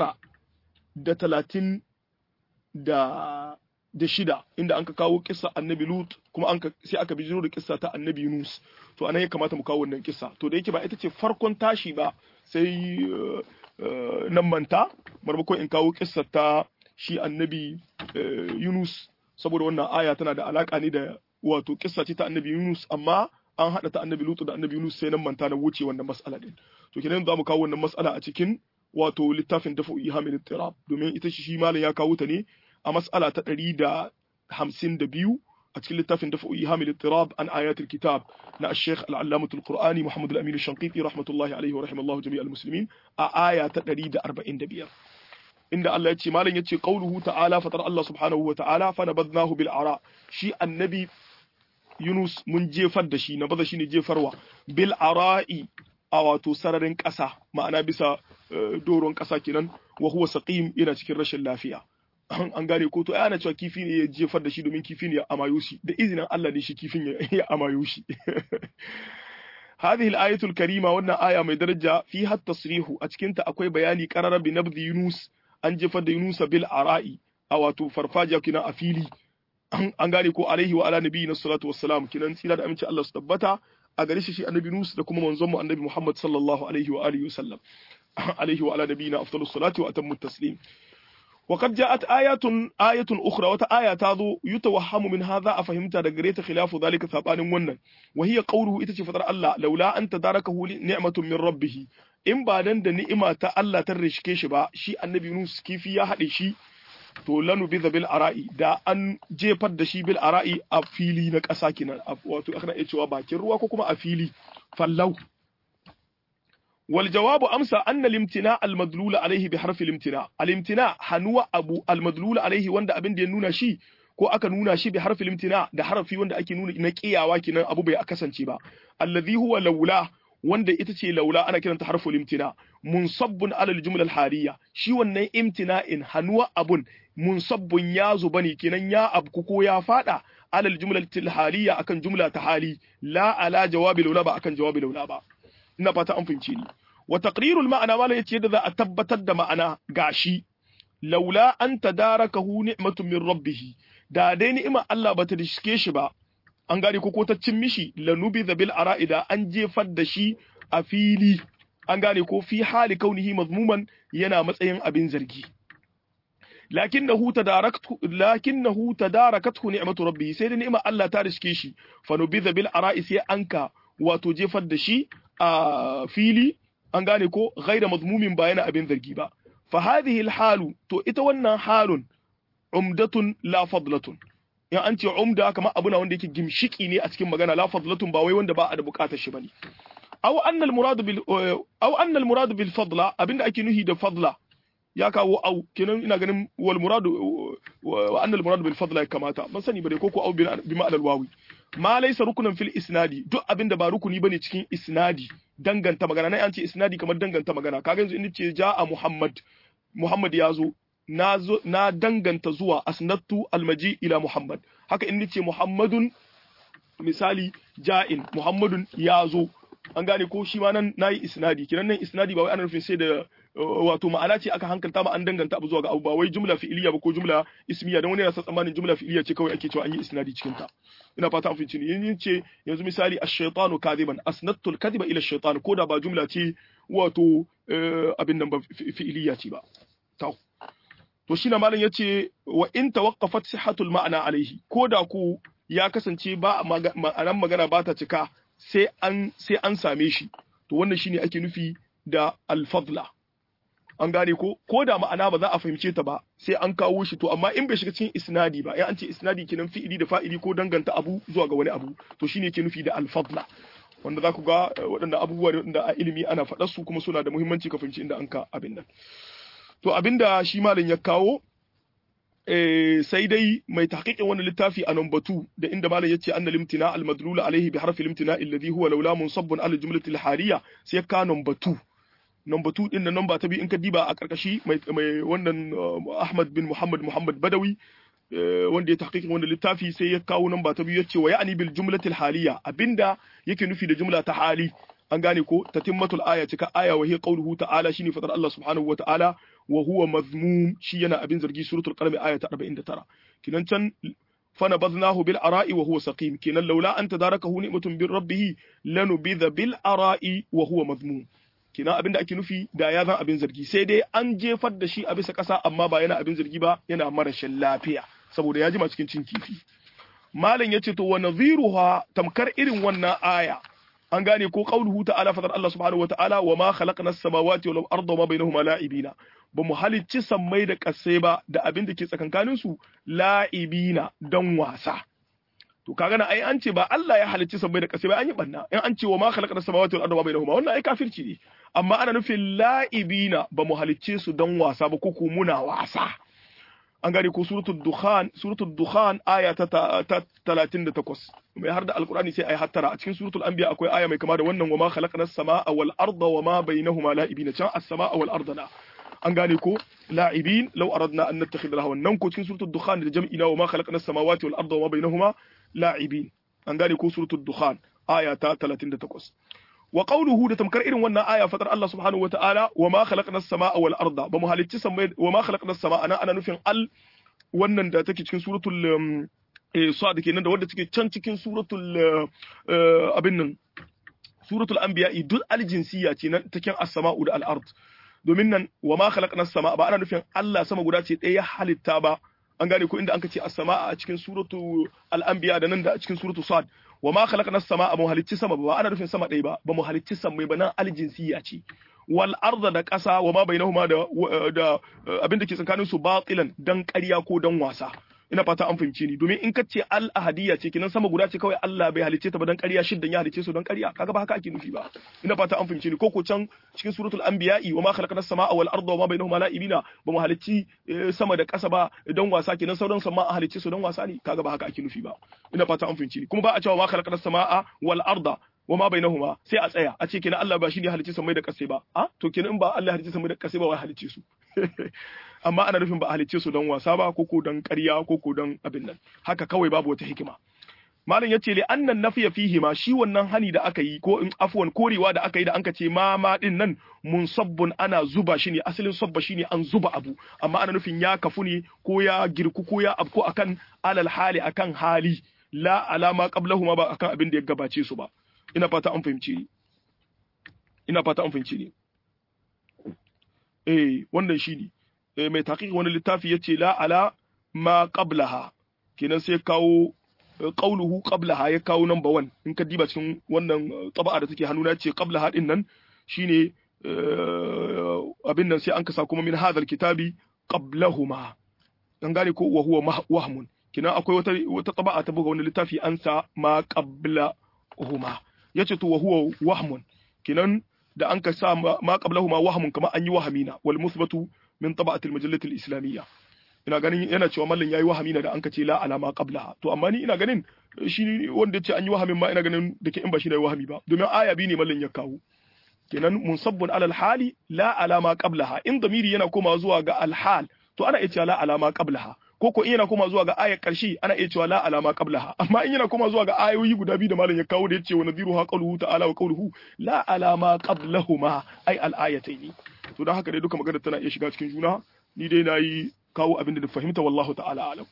930 da da shida inda an ka kawo kissa annabi lut kuma an sai aka bijiro da kissa ta annabi yunus to anan ya kamata mu kawo wannan kissa to da yake ba ita ce farkon tashi ba sai nan manta marmakon in kawo kissa ta shi annabi yunus saboda wannan aya tana da alaka ne da wato kissa ce ta annabi Yunus amma an hada ta annabi Lutu da annabi Yunus sai nan manta na wuce wannan mas'ala din to kenan za mu kawo wannan mas'ala a cikin wato littafin dafa ihamil tirab domin ita shi malam ya kawo ta ne a mas'ala ta 152 a cikin littafin dafa ihamil tirab an ayatul kitab na al-sheikh al-allamah al-qur'ani Muhammad al-Amin al-Shanqiti rahmatullahi alaihi wa rahimallahu jami'al muslimin a aya ta 145 inda Allah ya ce malam yace qauluhu ta'ala fatar Allah subhanahu wa ta'ala fa nabadnahu bil ara shi annabi Yunus mun jefar da shi nabaza shine jefarwa bil ara'i a wato sararin ƙasa ma'ana bisa doron ƙasa kenan wa huwa saqim yana cikin rashin lafiya an gane ko to ana cewa kifi ne ya jefar da shi domin kifi ne ya amayo shi da izinin Allah ne shi kifin ya amayo shi هذه الآية الكريمة وانا آية من درجة فيها التصريح أتكنت أكوي بياني قرر بنبذ يونس أن جفد يونس بالعراء أو تفرفاجة كنا أفيلي an gane ko alaihi wa ala nabi na salatu wassalam kinan tsira da aminci Allah su tabbata a gare shi shi annabi Nus da kuma manzon mu annabi Muhammad sallallahu alaihi wa alihi wasallam alaihi wa ala nabiyina afdalus salati wa atammu taslim وقد جاءت آية آية أخرى وتآية تاذو يتوهم من هذا أفهمت دقريت خلاف ذلك ثابان ونن وهي قوله إتش فتر الله لولا أن تداركه نعمة من ربه إن بعدن da ni'ima ta Allah ta rishke shi ba shi annabi Yunus kifi ya haɗe shi to lanu bi bil ara'i da an jefar da shi bil ara'i a fili na ƙasa kenan wato aka iya cewa bakin ruwa ko kuma a fili fallau wal jawabu amsa anna limtina al madlula alaihi bi harfi limtina al imtina hanuwa abu al madlula alaihi wanda abin da ya nuna shi ko aka nuna shi bi harfi limtina da harfi wanda ake nuna na kiyawa kenan abu bai kasance ba alladhi huwa laula wanda ita ce laula ana kiranta harful imtina munsabbun alal jumla hariya shi wannan imtina'in hanuwa abun munsabbun ya zuba ne kenan ya abku ko ya fada alal jumla haliya akan jumla ta hali la ala jawabi laula ba akan jawabi laula ba ina fata an fahimce ni wa taqrirul ma'ana mala yace yadda za a tabbatar da ma'ana gashi laula an tadarakahu ni'matun min rabbih da dai ni'ima Allah bata dishke shi ba an gane ko ko ta cin mishi lanubi bil ara'ida an jefar da shi a fili an gane ko fi hali kaunihi mazmuman yana matsayin abin zargi lakinnahu tadaraktu lakinnahu tadarakathu ni'matu rabbih sai da ni'ima Allah ta riske shi fa nubiza bil ara'i sai anka wato jefar da shi a fili an gane ko ghaira mazmumin ba yana abin zargi ba fa hadhihi al halu to ita wannan halun umdatun la fadlatun in an ce umda kamar abu na wanda yake gimshiki ne a cikin magana la fadlatun ba wai wanda ba a da bukatar shi bane aw anna al murad bil aw anna al murad bil fadla abinda ake nuhi da fadla ya kawo au kenan ina ganin wal murad wa anna al murad bil fadla ya kamata ban sani bane ko ko au bi ma'al al wawi ma laysa rukunan fil isnadi duk abinda ba rukuni bane cikin isnadi danganta magana nan an ce isnadi kamar danganta magana kaga yanzu in ce ja'a muhammad muhammad ya zo na, na danganta zuwa asnattu almaji ila Muhammad haka in nace Muhammadun misali ja'in Muhammadun ya zo an gane ko shi ma nan nayi isnadi kiran nan isnadi ba wai ana nufin sai da wato ma'ana ce aka hankalta ma an danganta abu zuwa ga abu ba wai jumla fi'iliya ba ko jumla ismiya dan wani yana sa tsammanin jumla fi'iliya ce kawai ake cewa an yi isnadi cikin ta ina fata an fice ni yin ce yanzu misali ash-shaytanu kadiban asnattu al-kadhiba ila ash-shaytan ko da ba jumla ce wato abin nan ba fi'iliya ce ba to to shi na malam ya ce wa in tawaqqafat sihhatul ma'ana alaihi ko da ku ya kasance ba ma'anan magana ba ta cika sai an sai an same shi to wannan shine ake nufi da al-fadla an gane ko ko da ma'ana ba za a fahimce ta ba sai an kawo shi to amma in bai shiga cikin isnadi ba ya an ce isnadi kenan fi'ili da fa'ili ko danganta abu zuwa ga wani abu to shine ke nufi da al-fadla wanda za ku ga waɗanda abubuwa da a ilimi ana faɗar su kuma suna da muhimmanci ka fahimci inda an ka abin nan to abinda shi malam ya kawo sai dai mai tahqiqin wannan littafi a number 2 da inda malam yace anna limtina al madlul alaihi bi harfi limtina alladhi huwa laula munsabbun al jumlati al hariya sai ka number 2 number 2 din da number ta bi in ka diba a karkashi mai wannan Ahmad bin Muhammad Muhammad Badawi wanda ya tahqiqin wannan littafi sai ya kawo number ta biyu yace wa ya'ni bil jumlati al haliya abinda yake nufi da jumla ta hali an gane ko tatimmatul aya cika aya wa hiya qawluhu ta'ala shine fadar Allah subhanahu wa ta'ala wa huwa mazmum shi yana abin zargi suratul qalam aya ta 49 kinan can fana baznahu bil ara'i wa huwa saqim kinan laula an tadarakahu ni'matun bir rabbih lanubidha bil ara'i wa huwa mazmum kinan abinda ake nufi da ya zan abin zargi sai dai an jefar da shi a bisa kasa amma ba yana abin zargi ba yana marashin lafiya saboda ya jima cikin cin kifi malam yace to wa nadhiruha tamkar irin wannan aya an gane ko qauluhu ta'ala fadar Allah subhanahu wa ta'ala wa ma khalaqna as-samawati wal arda wa ma bainahuma la'ibina ba mu halicci sammai da kasai ba da abin da ke tsakankanin su la'ibina dan wasa to kaga na ai an ce ba Allah ya halicci sammai da kasai ba an yi banna in an ce wa ma khalaqna as-samawati wal arda wa bainahuma wannan ai kafirci ne amma ana nufin la'ibina ba mu halicce su dan wasa ba ko muna wasa an gane ko suratul dukhan suratul dukhan aya ta 38 mai har da alqur'ani sai ayi hattara a cikin suratul anbiya akwai aya mai kama da wannan wama khalaqna as-samaa wal arda wama bainahuma la'ibin can as-samaa wal arda na an gane ko la'ibin law aradna an nattakhidha lahawan nan ko cikin suratul dukhan da jam'ina wama khalaqna as-samawati wal arda wama bainahuma la'ibin an gane ko suratul dukhan aya ta 38 wa qawluhu da tamkar irin wannan aya fatar Allah subhanahu wataala wa ma khalaqna as-samaa wal arda ba mu halicci samai wa ma khalaqna as-samaa ana ana nufin al wannan da take cikin suratul sad kenan da wanda take can cikin suratul abin nan suratul anbiya duk aljinsiya ce nan cikin as-samaa'u da al-ard domin nan wa ma khalaqna as-samaa ba ana nufin Allah sama guda ce ɗaya halitta ba an gane ko inda an ce as-samaa a cikin suratu al-anbiya da nan da a cikin suratu sad wa ma khalaqna as-samaa mu halicci sama ba ana nufin sama ɗaya ba ba mu halicci sammai ba nan aljinsiya ce wal arda da ƙasa wa ma bainahuma da da abin da ke tsakanin su batilan dan ƙarya ko dan wasa ina fata an fahimce ni domin in ka ce al ahadiyya ce kinan sama guda ce kawai Allah bai halicce ta ba dan ƙarya shiddan ya halicce su dan ƙarya kaga ba haka ake nufi ba ina fata an fahimce ni ko ko can cikin suratul anbiya'i wa ma khalaqna as-samaa wal arda wa ma bainahuma la'ibina ba mu halicci sama da ƙasa ba dan wasa kenan sauran sama a halicce su dan wasa ne kaga ba haka ake nufi ba ina fata an fahimce ni kuma ba a cewa ma khalaqna as-samaa wal arda wa ma bainahuma sai a tsaya a ce kenan Allah ba shi ne halicci samai da kasai ba a to kenan in ba Allah halicci samai da kasai ba wai halicce su amma ana nufin ba a halicce su don wasa ba ko ko don ƙarya ko ko don abin nan haka kawai babu wata hikima malam yace li annan nafiya fihi ma shi wannan hani da aka yi ko in afwan korewa da aka yi da anka ce ma ma din nan munsabbun ana zuba shi ne asalin sabba shi ne an zuba abu amma ana nufin ya kafu ne ko ya girku ko ya abko akan alal hali akan hali la alama qablahuma ba akan abin da ya gabace su ba ina fata an fahimci ni ina fata an fahimci ni eh wannan shine eh mai taqiq wani littafi yace la ala ma qablaha kenan sai kawo qauluhu qablaha ya kawo number 1 in ka diba cikin wannan taba'a da take hannuna ce qablaha din nan shine abin nan sai an kasa kuma min hadal kitabi qablahuma dan gane ko wa huwa wahmun kenan akwai wata wata taba'a ta buga wani littafi an sa ma qablahuma yace to wa huwa wahmun kenan da an ka sa ma qablahuma wahmun kamar an yi wahamina wal musbatu min taba'at al majallat al islamiyya ina ganin yana cewa mallan yayi wahamina da an ka ce la alama qablaha to amma ni ina ganin shi wanda ya ce an yi wahamin ma ina ganin da ke in ba shi da wahami ba domin aya bi ne mallan ya kawo kenan munsabbun alal hali la alama qablaha in damiri yana koma zuwa ga alhal to ana iya cewa la alama qablaha ko ko in yana koma zuwa ga ayar karshe ana iya cewa la alama qablaha amma in yana koma zuwa ga ayoyi guda biyu da malam ya kawo da yace wa nadhiru ha qawluhu ta'ala wa qawluhu la alama qablahuma ay al ayataini to dan haka dai duka magana tana iya shiga cikin juna ni dai nayi kawo abin da na fahimta wallahu ta'ala alam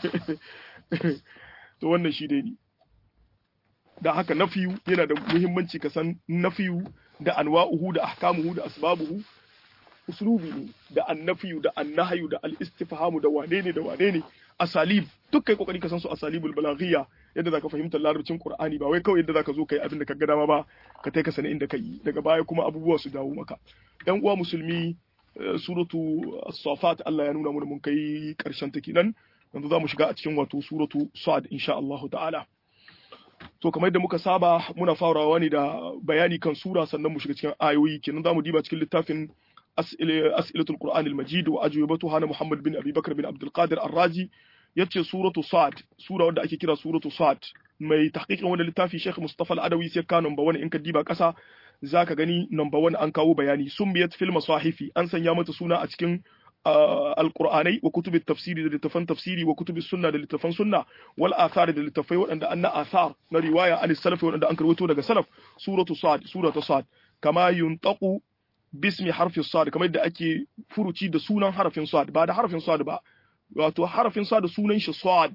to wannan shi dai ni da haka nafiyu yana da muhimmanci ka san nafiyu da anwa'uhu da ahkamuhu da asbabuhu uslubi ne da annafiyu da annahyu da al-istifhamu da wane ne da wane ne asalib duk kai kokari ka san su asalibul balaghiyya yadda zaka fahimta larabcin qur'ani ba wai kawai yadda zaka zo kai abin da ka ga dama ba ka tai ka sani inda kai daga baya kuma abubuwa su dawo maka yan uwa musulmi suratu as-safat Allah ya nuna mana mun kai karshen ta kenan yanzu zamu shiga a cikin wato suratu sad insha Allah ta'ala to kamar yadda muka saba muna farawa ne da bayani kan sura sannan mu shiga cikin ayoyi kenan zamu diba cikin littafin as'ilatul qur'an al-majid wa ajwibatuha na muhammad bin abi bakr bin abdul qadir ar-razi yace suratu sad sura wanda ake kira suratu sad mai tahqiqin wannan littafi sheikh mustafa al-adawi sai ka number 1 in ka diba kasa zaka gani number 1 an kawo bayani sumbiyat fil masahifi an sanya mata suna a cikin alqur'anai wa kutubit tafsiri da littafan tafsiri wa kutubis sunna da littafan sunna wal athar da littafai waɗanda an na athar na riwaya an salafi waɗanda an karwato daga salaf suratu sad suratu sad kama yuntaqu bismi harfi sad kamar yadda ake furuci da sunan harafin sad ba da harafin sad ba wato harafin sad sunan shi sad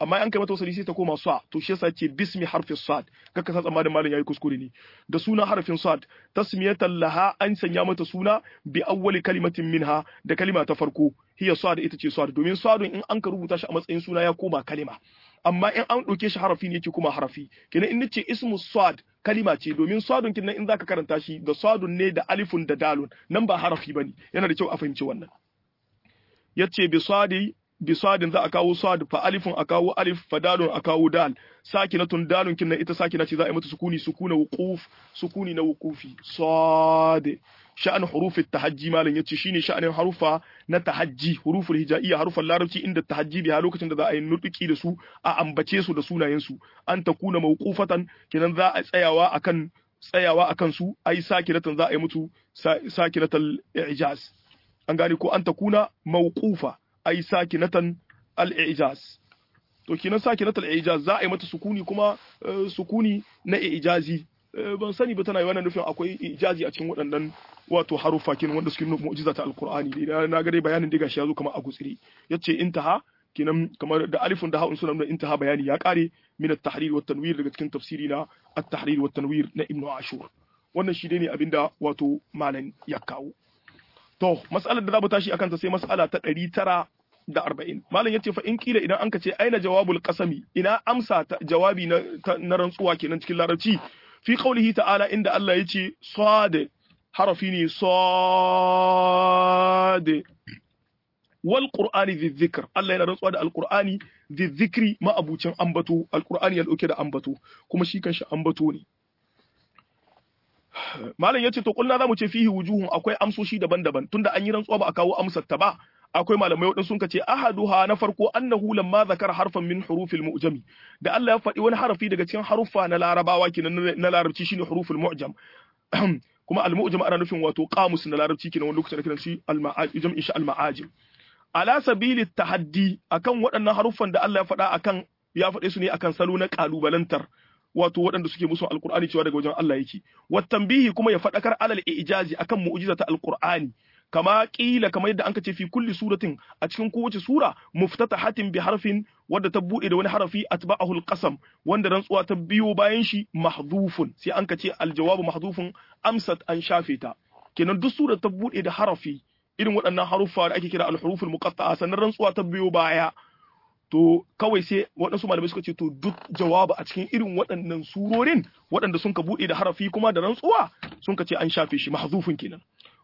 amma an kai mata wasali sai ta koma sa to shi yasa ce bismi harfi sad kaka sa tsammanin malam yayi kuskure ne da suna harfin sad tasmiyatan laha an sanya mata suna bi awwali kalimatin minha da kalima ta farko hiya sad ita ce sad domin sadun in an ka rubuta shi a matsayin suna ya koma kalima amma in an ɗauke shi harafi ne yake kuma harafi kenan in nace ismu sad kalima ce domin sadun kin in zaka karanta shi da sadun ne da alifun da dalun nan ba harafi bane yana da kyau a fahimci wannan yace bi sadi bi sadin za a kawo sad fa alifun a kawo alif fa dalun a kawo dal sakinatun dalun kin ita sakina ce za a yi mata sukuni sukuna wuquf sukuni na wuqufi sad sha'an hurufin tahajji malam yace shine sha'anin harufa na tahajji huruful hijaiya harufan larabci inda tahajji biya lokacin da za a yi nutuki da su a ambace su da sunayen su an takuna mawqufatan kenan za a tsayawa akan tsayawa akan su ai sakinatan za a yi mutu sakinatal i'jaz an gane ko an takuna mawqufa ai sakinatan al-i'jaz to kenan sakinatal i'jaz za a yi mata sukuni kuma sukuni na i'jazi ban sani ba tana yi wannan nufin akwai ijazi a cikin waɗannan wato haruffa kenan wanda suke nuna mu'jiza ta alqur'ani dai na ga dai bayanin diga shi yazo kamar a gutsiri yace intaha kenan kamar da alifun da ha'un suna nuna intaha bayani ya kare min at-tahrir wa tanwir daga cikin tafsiri na at-tahrir wa tanwir na ibnu ashur wannan shi dai ne abinda wato malam ya kawo to mas'alar da za mu tashi akan ta sai mas'ala ta 900 da arba'in malam yace fa in kila idan anka ce aina jawabul qasami ina amsa ta jawabi na, na rantsuwa kenan cikin larabci fi qaulihi ta'ala inda Allah yace sad harafi ne sad wal qur'ani dhi dhikr Allah yana rantsuwa da alqur'ani dhi dhikri ma abucin ambato alqur'ani ya dauke da ambato kuma shi kanshi ambato ne malam yace to kullu zamu ce fihi wujuhun akwai amsoshi daban-daban tunda an yi rantsuwa ba a kawo amsar ta ba akwai malamai waɗansu sun ce ahaduha na farko annahu lamma zakara harfan min hurufil mu'jami da Allah ya faɗi wani harafi daga cikin haruffa na larabawa kenan na larabci shine huruful mu'jam kuma al mu'jam ana nufin wato qamus na larabci kenan wani lokacin da kiran shi al ma'ajim insha al ma'ajim ala sabili tahaddi akan waɗannan haruffan da Allah ya faɗa akan ya faɗe su ne akan salo na kalubalantar wato waɗanda suke musu alqur'ani cewa daga wajen Allah yake wat tanbihi kuma ya faɗakar alal ijazi akan mu'jizata alqur'ani kama kila kamar yadda anka ce fi kulli suratin a cikin kowace sura muftatahatin bi harfin wadda ta bude da wani harafi atba'ahu alqasam wanda rantsuwa ta biyo bayan shi mahdhufun sai anka ce aljawabu mahdhufun amsat an shafe ta kenan duk sura ta bude da harafi irin waɗannan haruffa da ake kira alhuruful muqatta'a sannan rantsuwa ta biyo baya to kawai sai waɗansu malamai suka ce to duk jawabu a cikin irin waɗannan surorin waɗanda sun ka bude da harafi kuma da rantsuwa sun ka ce an shafe shi mahdhufun kenan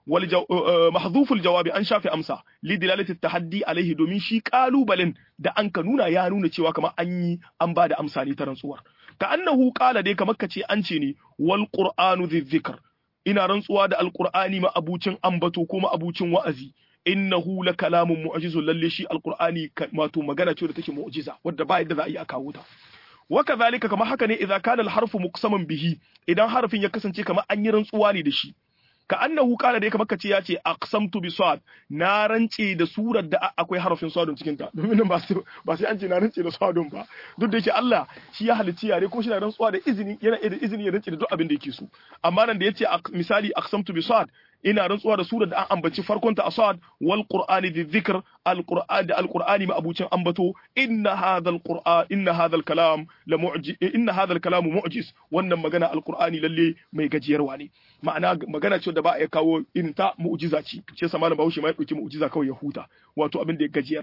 محذوف الجواب an shafe amsa li dilalati tahaddi alaihi domin shi kalubalen da an ka nuna ya nuna cewa kamar an yi an ba da amsa ne ta rantsuwar ka annahu qala dai kamar kace an ce ne wal qur'anu dhikr ina rantsuwa da alqur'ani ma abucin ambato ko ma abucin wa'azi innahu la kalamun mu'jizun lalle shi alqur'ani wato magana ce da take mu'jiza wadda ba yadda za a yi a kawo ta وكذلك كما haka ne idza kana al-harfu muqsaman bihi idan harfin ya kasance kamar an yi rantsuwa ne da shi ka annahu kana dai kamar kace ya ce aqsamtu bi sad na rance da surar da akwai harafin sadun cikin ta domin ba sai ba sai an ce na rance da sadun ba duk da yake Allah shi ya halicci yare kuma shi na rantsuwa da izini yana da izini ya rance da duk abin da yake so amma nan da yace misali aqsamtu bi sad ina rantsuwa da surar da an ambaci farkon ta asad wal qur'ani bi dhikr al qur'an da al qur'ani ma abucin ambato inna hadha al qur'an inna hadha al kalam la mu'jiz inna hadha al kalam mu'jiz wannan magana al qur'ani lalle mai gajiyarwa ne ma'ana magana ce da ba a kawo irin ta mu'jiza ce shi yasa malam Bahaushe ma ya dauki mu'jiza kawai ya huta wato abin da ya gajiyar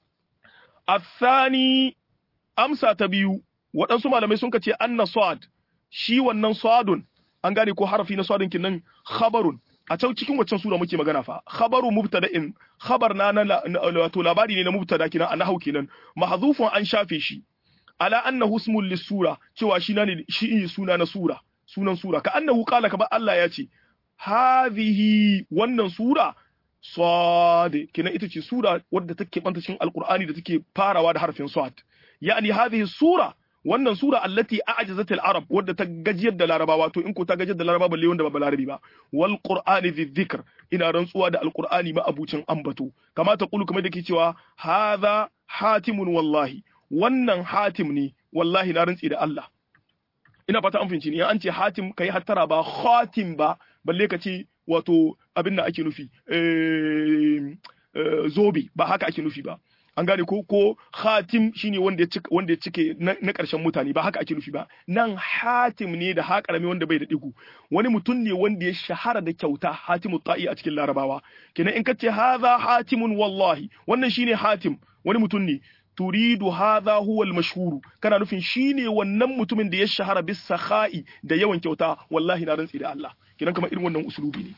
athani amsa ta biyu waɗansu malamai sun kace anna sad shi wannan sadun an gane ko harafi na sadun kinnan khabarun a can cikin waccan sura muke magana fa khabaru mubtada'in khabar na wato labari ne na mubtada kinan a nahau kenan mahzufun an shafe shi ala annahu ismul lisura cewa shi ne shi suna na sura sunan sura ka annahu qala ka ba Allah ya ce hadhihi wannan sura sad kenan ita ce sura wadda take banta cikin alqur'ani da take farawa da harfin sad yani hadhihi sura wannan sura allati a'jazat al-arab wadda ta gajiyar da larabawa to in ko ta gajiyar da larabawa balle wanda ba larabi ba wal qur'ani dhikr ina rantsuwa da alqur'ani ma abucin ambato kama ta kulu kamar da ke cewa hadha hatimun wallahi wannan hatim ne wallahi na rantsi da Allah ina fata an fahimci ne an ce hatim kai hattara ba khatim ba balle ka ce wato abin da ake nufi zobe ba haka ake nufi ba an gane ko ko khatim shine wanda ya cike wanda ya cike na ƙarshen mutane ba haka ake nufi ba nan hatim ne da ha karami wanda bai da digu wani mutum ne wanda ya shahara da kyauta hatimu ta'i a cikin larabawa kenan in ka ce hadha hatimun wallahi wannan shine hatim wani mutum ne turidu hadha huwa al-mashhuru kana nufin shine wannan mutumin da ya shahara bis sakha'i da yawan kyauta wallahi na rantsi da Allah kenan kamar irin wannan usulubi ne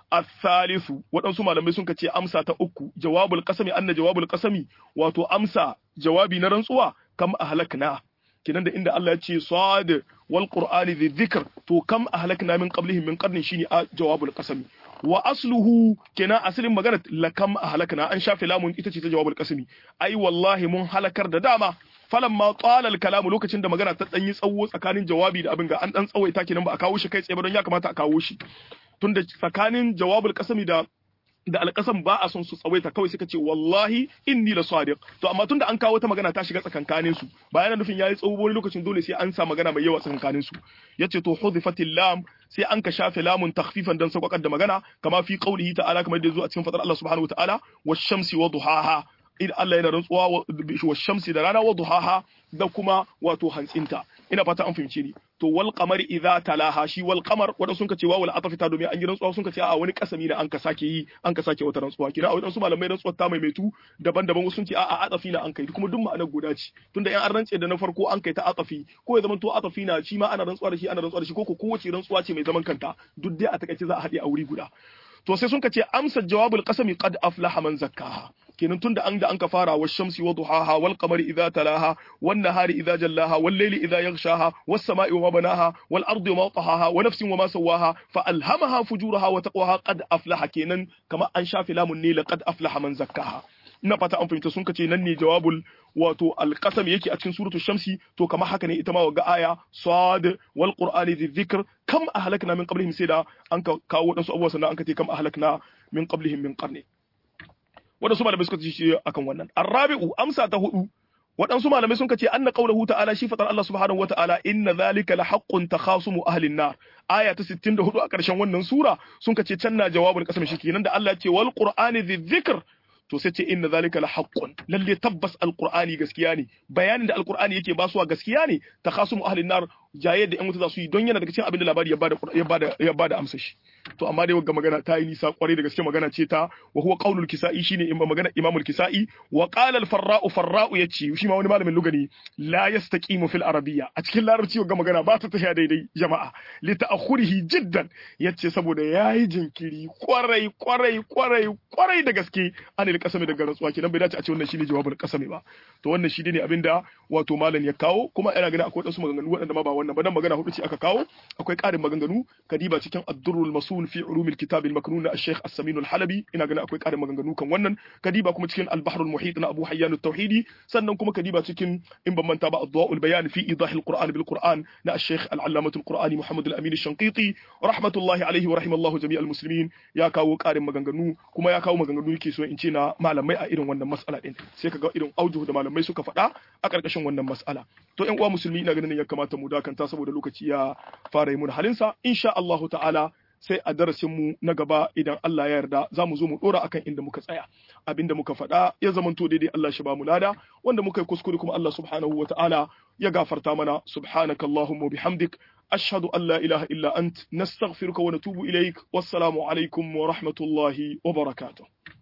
الثالث waɗansu malamai sun ce amsa ta uku jawabul qasami anna jawabul qasami wato amsa jawabi na rantsuwa kam ahlakna kinan da inda Allah ya ce sad wal qur'ani dhi dhikr to kam ahlakna min qablihim min qarnin shine jawabul qasami wa asluhu kenan asalin magana lakam ahlakna an shafe lamun ita ce ta jawabul qasami ai wallahi mun halakar da dama falamma qala al kalamu lokacin da magana ta danyi tsawo tsakanin jawabi da abin ga an dan tsawaita kenan ba a kawo shi kai tsaye ba don ya kamata a kawo shi tunda tsakanin jawabul qasami da da alƙasam ba a son su tsawaita kawai suka ce wallahi inni la sadiq to amma tunda an kawo ta magana ta shiga tsakankanin su ba yana nufin yayi tsawo wani lokacin dole sai an sa magana mai yawa tsakankanin su yace to hudifatil lam sai an ka shafe lamun takhfifan dan sakwakar da magana kama fi qaulihi ta'ala kamar da yazo a cikin fadar Allah subhanahu wataala wash-shamsi wa duhaha idan Allah yana rantsuwa wa shamsi da rana wa duhaha da kuma wato hantsinta ina fata an fahimce ni to wal qamari idza talaha shi wal qamar wanda sun kace wal atafi ta domin an yi rantsuwa sun kace a wani kasami ne an ka sake yi an ka sake wata rantsuwa kina a wadansu malamai rantsuwa ta maimaitu daban-daban wasu sun ce a a atafi na an kai kuma duk ma'anar guda ce tunda yan an rantse da na farko an kai ta atafi ko ya zama to atafi na shi ma ana rantsuwa da shi ana rantsuwa da shi ko ko kowace rantsuwa ce mai zaman kanta duk dai a takaice za a haɗe a wuri guda to sai sun ce amsa jawabul qasami qad aflaha man zakkaha kenan tunda an da an ka fara wa shamsi wa duhaha wal qamari idza talaha wan nahari idza jallaha wal layli idza yaghshaha was samai wa banaha wal ardi wa tahaha wa nafsin wa ma sawaha fa alhamaha fujuraha wa taqwaha qad aflaha kenan kama an shafi lamun ne laqad aflaha man zakkaha ina fata an fahimta sun kace nan ne jawabul wato alqasam yake a cikin suratu shamsi to kamar haka ne ita ma ga aya sad wal qur'ani dhi dhikr kam ahlakna min qablihim sai da an kawo wadansu abubuwa sannan an kace kam ahlakna min qablihim min qarni wadansu malamai suka ce akan wannan arabi'u amsa ta hudu waɗansu malamai sun kace anna qawluhu ta'ala shi fatar Allah subhanahu wata'ala inna zalika la haqqun takhasumu ahlin nar aya ta 64 a ƙarshen wannan sura sun kace can na jawabul qasam shi kenan da Allah ya ce wal qur'ani dhi dhikr to sai ce inna zalika la haqqun lalle tabbas alqur'ani gaskiya ne bayanin da alqur'ani yake basuwa gaskiya ne takhasumu ahlin nar jaye da yan wuta za su yi don yana daga cikin abin da labari ya bada ya bada ya bada amsa shi to amma dai wagga magana ta yi nisa kwarai da gaske magana ce ta wa huwa qaulul kisa'i shine imma magana imamul kisa'i wa qala al farra'u farra'u yace shi ma wani malamin lugani la yastaqimu fil arabiyya a cikin larabci wagga magana ba ta tafiya daidai jama'a li ta'khurihi jiddan yace saboda yayi jinkiri kwarai kwarai kwarai kwarai da gaske anil kasami daga rantsuwa kenan bai dace a ce wannan shine jawabul kasami ba to wannan shi ne abinda wato malam ya kawo kuma ina ganin akwai wasu maganganu waɗanda ma ba wannan ba dan magana hudu ce aka kawo akwai ƙarin maganganu kadiba cikin ad-durrul masul fi ulumil kitab al-maknun na al-shaykh as-samin al-halabi ina ganin akwai ƙarin maganganu kan wannan kadiba kuma cikin al-bahr al-muhit na abu hayyan at-tauhidi sannan kuma kadiba cikin in ban manta ba ad-dawa'ul bayan fi idah al-qur'an bil qur'an na al-shaykh al-allamah al-qur'ani muhammad al-amin al-shanqiti rahmatullahi alayhi wa rahimallahu jami'al muslimin ya kawo ƙarin maganganu kuma ya kawo maganganu yake so in ce na malamai a irin wannan mas'ala din sai kaga irin aujuhu da malamai suka faɗa a ƙarƙashin wannan mas'ala to ƴan uwa musulmi ina ganin ya kamata mu dakanta saboda lokaci ya fara yi mun halinsa insha Allahu ta'ala sai a darasin mu na gaba idan Allah ya yarda za mu zo mu dora akan inda muka tsaya abinda muka faɗa ya zamanto daidai Allah shi ba mu lada wanda muka yi kuskure kuma Allah subhanahu wa ta'ala ya gafarta mana subhanaka Allahumma bihamdik ashhadu an la ilaha illa ant nastaghfiruka wa natubu ilaik wassalamu alaikum wa rahmatullahi wa barakatuh